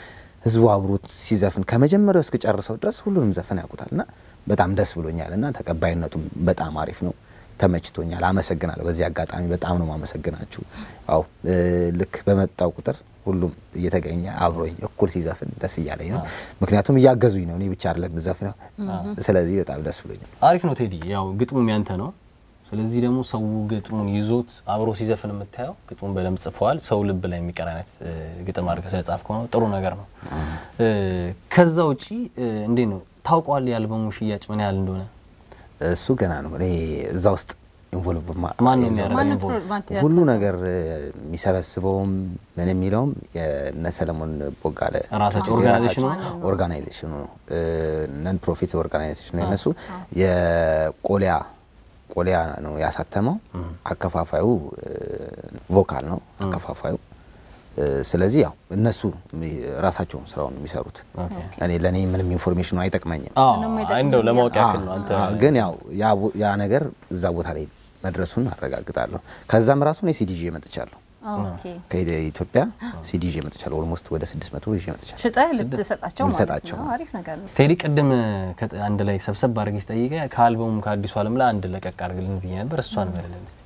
ህዝቡ አብሮት ሲዘፍን ከመጀመሪያው እስከጨርሰው ድረስ ሁሉንም ዘፈን ያውቁታል እና በጣም ደስ ብሎኛል እና ተቀባይነቱም በጣም አሪፍ ነው። ተመችቶኛል። አመሰግናለሁ። በዚህ አጋጣሚ በጣም ነው ማመሰግናችሁ። ያው እ፣ ልክ በመጣው ቁጥር ሁሉም እየተገኘ አብሮኝ እኩል ሲዘፍን ደስ እያለኝ ነው። ምክንያቱም እያገዙኝ ነው፣ እኔ ብቻ አይደለም የምዘፍነው። ስለዚህ በጣም ደስ ብሎኛል። አሪፍ ነው ቴዲ። ያው ግጥሙም ያንተ ነው። ስለዚህ ደግሞ ሰው ግጥሙን ይዞት አብሮ ሲዘፍን የምታየው ግጥሙን በደንብ ጽፈዋል። ሰው ልብ ላይ የሚቀር አይነት እ፣ ግጥም አድርገህ ስለጻፍከው ነው። ጥሩ ነገር ነው። እ፣ ከዛ ውጪ እ፣ እንዴት ነው ታውቋል የአልበሙ ሽያጭ ምን ያህል እንደሆነ? እሱ ገና ነው። እኔ እዛ ውስጥ ኢንቮልቭ ማን ነው የሚያደርገው? ማነው ኢንቮልቭ? ፕሮቫንት- ሁሉ ነገር እ፣ የሚሰበስበውም ምን የሚለውም የነ ሰለሞን ቦጋለ ራሳቸው የራሳቸው ኦርጋናይዜሽኑ? ኦርጋናይዜሽኑ ነው። ነን ፕሮፊት ኦርጋናይዜሽን ነው የነሱ። የቆሊያ ቆሊያ ነው ያሳተመው። አከፋፋዩ እ፣ ቮካል ነው አከፋፋዩ። እ፣ ስለዚህ ያው እነሱ ራሳቸውን ስራውን የሚሰሩት እኔ ለእኔ ምንም ኢንፎርሜሽኑ አይጠቅመኝም። አዎ፣ እንደው ለማወቅ ያክል ነው አንተ አዎ፣ ግን ያው ያ ቦ- ያ ነገር እዛ ቦታ ላይ መድረሱን አረጋግጣለሁ። ከዛም ራሱ እኔ ሲዲ ይዤ መጥቻለሁ። ኦኬ ከኢትዮጵያ ሲዲ ይዤ መጥቻለሁ። ኦልሞስት ወደ 600 ይዤ መጥቻለሁ። ሽጠህ ልትሰጣቸው ማለት ልሰጣቸው ነው። አሪፍ ነገር ነው። ቴዲ ቅድም ከ- አንድ ላይ ሰብሰብ አድርጌ ስጠይቀ ከአልበሙም ከአዲሱ ዓለም ላይ አንድ ለቀቅ አድርግልን ብዬ ነበር። እሷን በልልን እስቲ።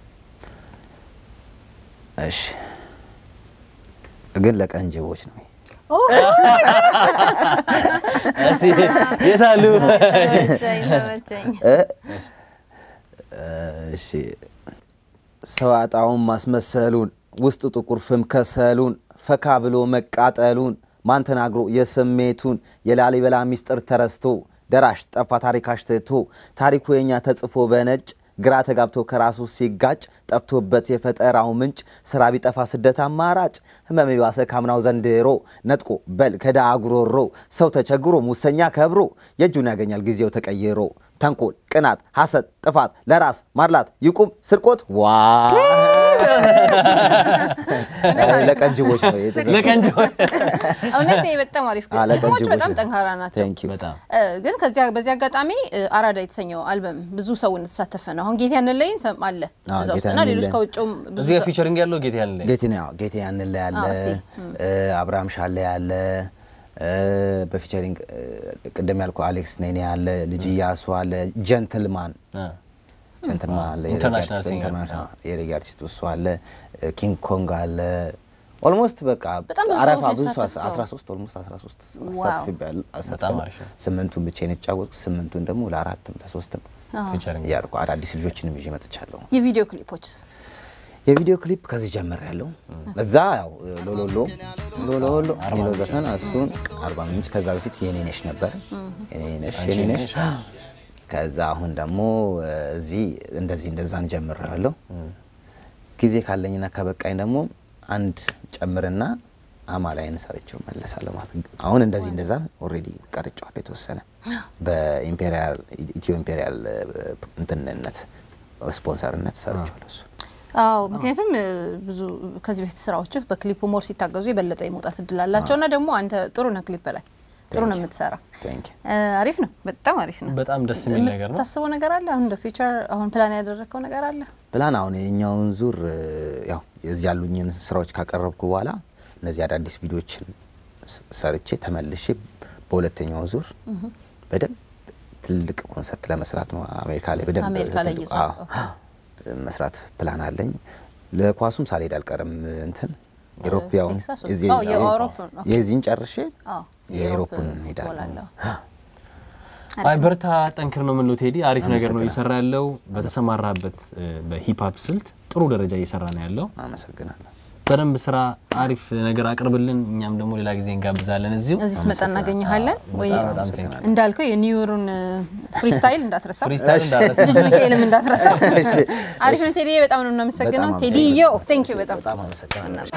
እሺ፣ ግን ለቀንጅቦች ነው። እስቲ የታሉ? ተመቸኝ ተመቸኝ። እሺ ሰው አጣውን ማስመሰሉን ውስጡ ጥቁር ፍም ከሰሉን ፈካ ብሎ መቃጠሉን ማን ተናግሮ የስሜቱን የላሊበላ ሚስጥር ተረስቶ ደራሽ ጠፋ ታሪክ አሽትቶ ታሪኩ የኛ ተጽፎ በነጭ ግራ ተጋብቶ ከራሱ ሲጋጭ ጠፍቶበት የፈጠራው ምንጭ ስራ ቢጠፋ ስደት አማራጭ ህመም የባሰ ካምናው ዘንድሮ ነጥቆ በል ከዳ አጉሮሮ ሰው ተቸግሮ ሙሰኛ ከብሮ የእጁን ያገኛል ጊዜው ተቀይሮ ተንኮል፣ ቅናት፣ ሐሰት፣ ጥፋት ለራስ ማድላት ይቁም ስርቆት ዋ ለቀንጅቦች ነው የተዘፈነው። ለቀንጆ እውነት ይሄ በጣም አሪፍ አዎ፣ ግጥሞች ለቀንጅቦች በጣም ነው። ጠንካራ ናቸው። Thank you። በጣም እ፣ ግን ከዚያ በዚህ አጋጣሚ እ፣ አራዳ የተሰኘው አልበም ብዙ ሰው እንደተሳተፈ ነው። አሁን ጌታ ያንለይን ሰም አለ አዎ፣ እዛ ውስጥ ጌታ እና ሌሎች ያንለኝ። ከውጭም ብዙ እዚህ ጋር ሰው- ፊቸሪንግ ያለው ጌታ ያለ ጌቴን ያው ጌቴ ያንን ላይ ያለ አዎ፣ እስቲ፣ አብርሃም ሻለ ያለ እ፣ በፊቸሪንግ እ፣ ቅድም ያልኩ አሌክስ ኔኔ ያለ ልጅ እያሱ አለ ጀንትልማን ጀንትልማን አለ የሬጌ ኢንተርናሽናል አርቲስት፣ ሲንገር። ኢንተርናሽናል የሬጌ አርቲስት እሱ አለ ኪንግ ኮንግ አለ ኦልሞስት በቃ በጣም ብዙ አረፋ ሰዎች ብዙ ነው የተሳተፈው። 13 ኦልሞስት 13 ዋው። አሳትፌያለሁ። በጣም አሪፍ ነው። ስምንቱን ብቻዬን የተጫወትኩት ስምንቱን ደግሞ ለአራትም ለሶስትም ፊቸሪንግ እያልኩ አዳዲስ ልጆችንም ይዤ መጥቻለሁ። የቪዲዮ ክሊፖችስ የቪዲዮ ክሊፕ ከዚህ ጀምር ያለው በዛ ያው ሎሎሎ ሎሎሎ የሚለው ዘፈን እሱን አርባ ምንጭ ከዛ በፊት የኔነሽ ነበር የኔነሽ የኔነሽ ከዛ አሁን ደግሞ እ፣ እዚህ እንደዚህ እንደዛን ጀምር ያለው ጊዜ ካለኝና ከበቃኝ ደግሞ አንድ ጨምርና አማላይን ሰርቼው መለሳለሁ ማለት ነው። አሁን እንደዚህ እንደዛ ኦልሬዲ ቀርጫዋለሁ የተወሰነ በኢምፔሪያል ኢትዮ ኢምፔሪያል እ፣ እንትንነት ስፖንሰርነት ሰርቼዋለሁ እሱ አዎ ምክንያቱም እ፣ ብዙ ከዚህ በፊት ስራዎችህ በክሊፕ ሞር ሲታገዙ የበለጠ የመውጣት እድል አላቸው እና ደግሞ አንተ ጥሩ ነህ ክሊፕ ላይ ጥሩ ነው የምትሰራ ቴንክ እ፣ አሪፍ ነው በጣም አሪፍ ነው በጣም ደስ የሚል ነገር ነው። የምታስበው ነገር አለ አሁን እንደ ፊቸር አሁን ፕላን ያደረግከው ነገር አለ ፕላን አሁን የኛውን ዙር እ፣ ያው የዚህ ያሉኝን ስራዎች ካቀረብኩ በኋላ እነዚህ አዳዲስ ቪዲዮችን ስ- ሰርቼ ተመልሼ በሁለተኛው ዙር በደንብ ትልቅ ኮንሰርት ለመስራት ነው አሜሪካ ላይ በደንብ አሜሪካ ላይ ትልቅ- እየዞርክ፣ አዎ፣ መስራት ፕላን አለኝ። ለኳሱም ሳልሄድ አልቀርም። እንትን ኢሮፕ ያው ቴክሳስ ውስጥ? የዚህ- አዎ፣ የአውሮፓን፣ ኦኬ። የዚህን ጨርሼ አዎ የአውሮፓን የአውሮፓን እንሄዳለን። እሞላለሁ። አይ በርታ፣ ጠንክር ነው የምንለው ቴዲ። አሪፍ ነገር ነው አመሰግናለሁ። እየሰራ ያለው በተሰማራበት እ፣ በሂፕሀፕ ስልት ጥሩ ደረጃ እየሰራ ነው ያለው። አመሰግናለሁ። በደንብ ስራ፣ አሪፍ ነገር አቅርብልን። እኛም ደግሞ ሌላ ጊዜ እንጋብዛለን እዚሁ። እዚህ ስመጣ እናገኘሃለን ወይ በጣም በጣም ቴንክ ዩ። እንዳልከው የኒውዮሩን ፍሪስታይል እንዳትረሳ ፍሪስታይል እንዳረሰ ልጅ ሚካኤልም እንዳትረሳ እሺ፣ አሪፍ ነው ቴዲ በጣም ነው እናመሰግነው በጣም ቴዲ ዮ ቴንክ ዩ በጣም በጣም አመሰግናለሁ።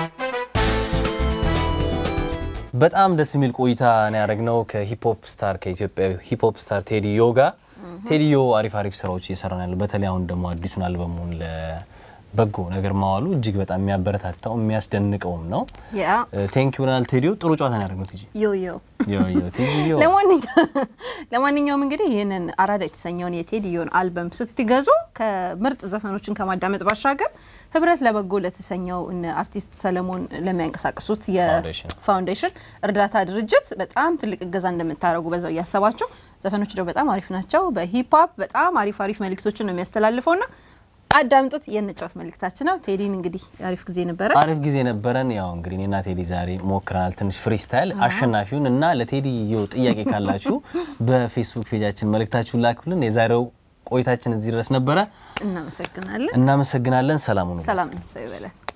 በጣም ደስ የሚል ቆይታ ነው ያደረግነው ከሂፕሆፕ ስታር ከኢትዮጵያ ሂፕሆፕ ስታር ቴዲ ዮ ጋር። ቴዲ ዮ አሪፍ አሪፍ ስራዎች እየሰራ ነው ያለው። በተለይ አሁን ደግሞ አዲሱን አልበሙን ለ በጎ ነገር ማዋሉ እጅግ በጣም የሚያበረታታው የሚያስደንቀውም ነው። ያ ቴንክ ዩ ብለናል። ቴዲዮ ጥሩ ጨዋታ ነው ያደረግነው። ቲጂ ዮ ዮ ዮ ዮ ቴዲ ዮ ለማንኛውም እንግዲህ ይህንን አራዳ የተሰኘውን የቴዲዮን አልበም ስትገዙ ከምርጥ ዘፈኖችን ከማዳመጥ ባሻገር ህብረት ለበጎ ለተሰኘው እነ አርቲስት ሰለሞን ለሚያንቀሳቅሱት ፋውንዴሽን። የፋውንዴሽን እርዳታ ድርጅት በጣም ትልቅ እገዛ እንደምታደርጉ በዛው እያሰባችሁ ዘፈኖች ደግሞ በጣም አሪፍ ናቸው። በሂፕ ሆፕ በጣም አሪፍ አሪፍ መልእክቶችን ነው የሚያስተላልፈው ና አዳምጡት። የንጫወት መልእክታችን ነው። ቴዲን እንግዲህ አሪፍ ጊዜ ነበረ። አሪፍ ጊዜ ነበረን። ያው እንግዲህ እኔና ቴዲ ዛሬ ሞክረናል ትንሽ ፍሪስታይል አሸናፊውን እና ለቴዲ ዮ ጥያቄ ካላችሁ በፌስቡክ ፔጃችን መልእክታችሁን ላክብልን። የዛሬው ቆይታችን እዚህ ድረስ ነበረ። እናመሰግናለን። እናመሰግናለን። ሰላም ሁኑ። ሰላም ሰው ይበለን።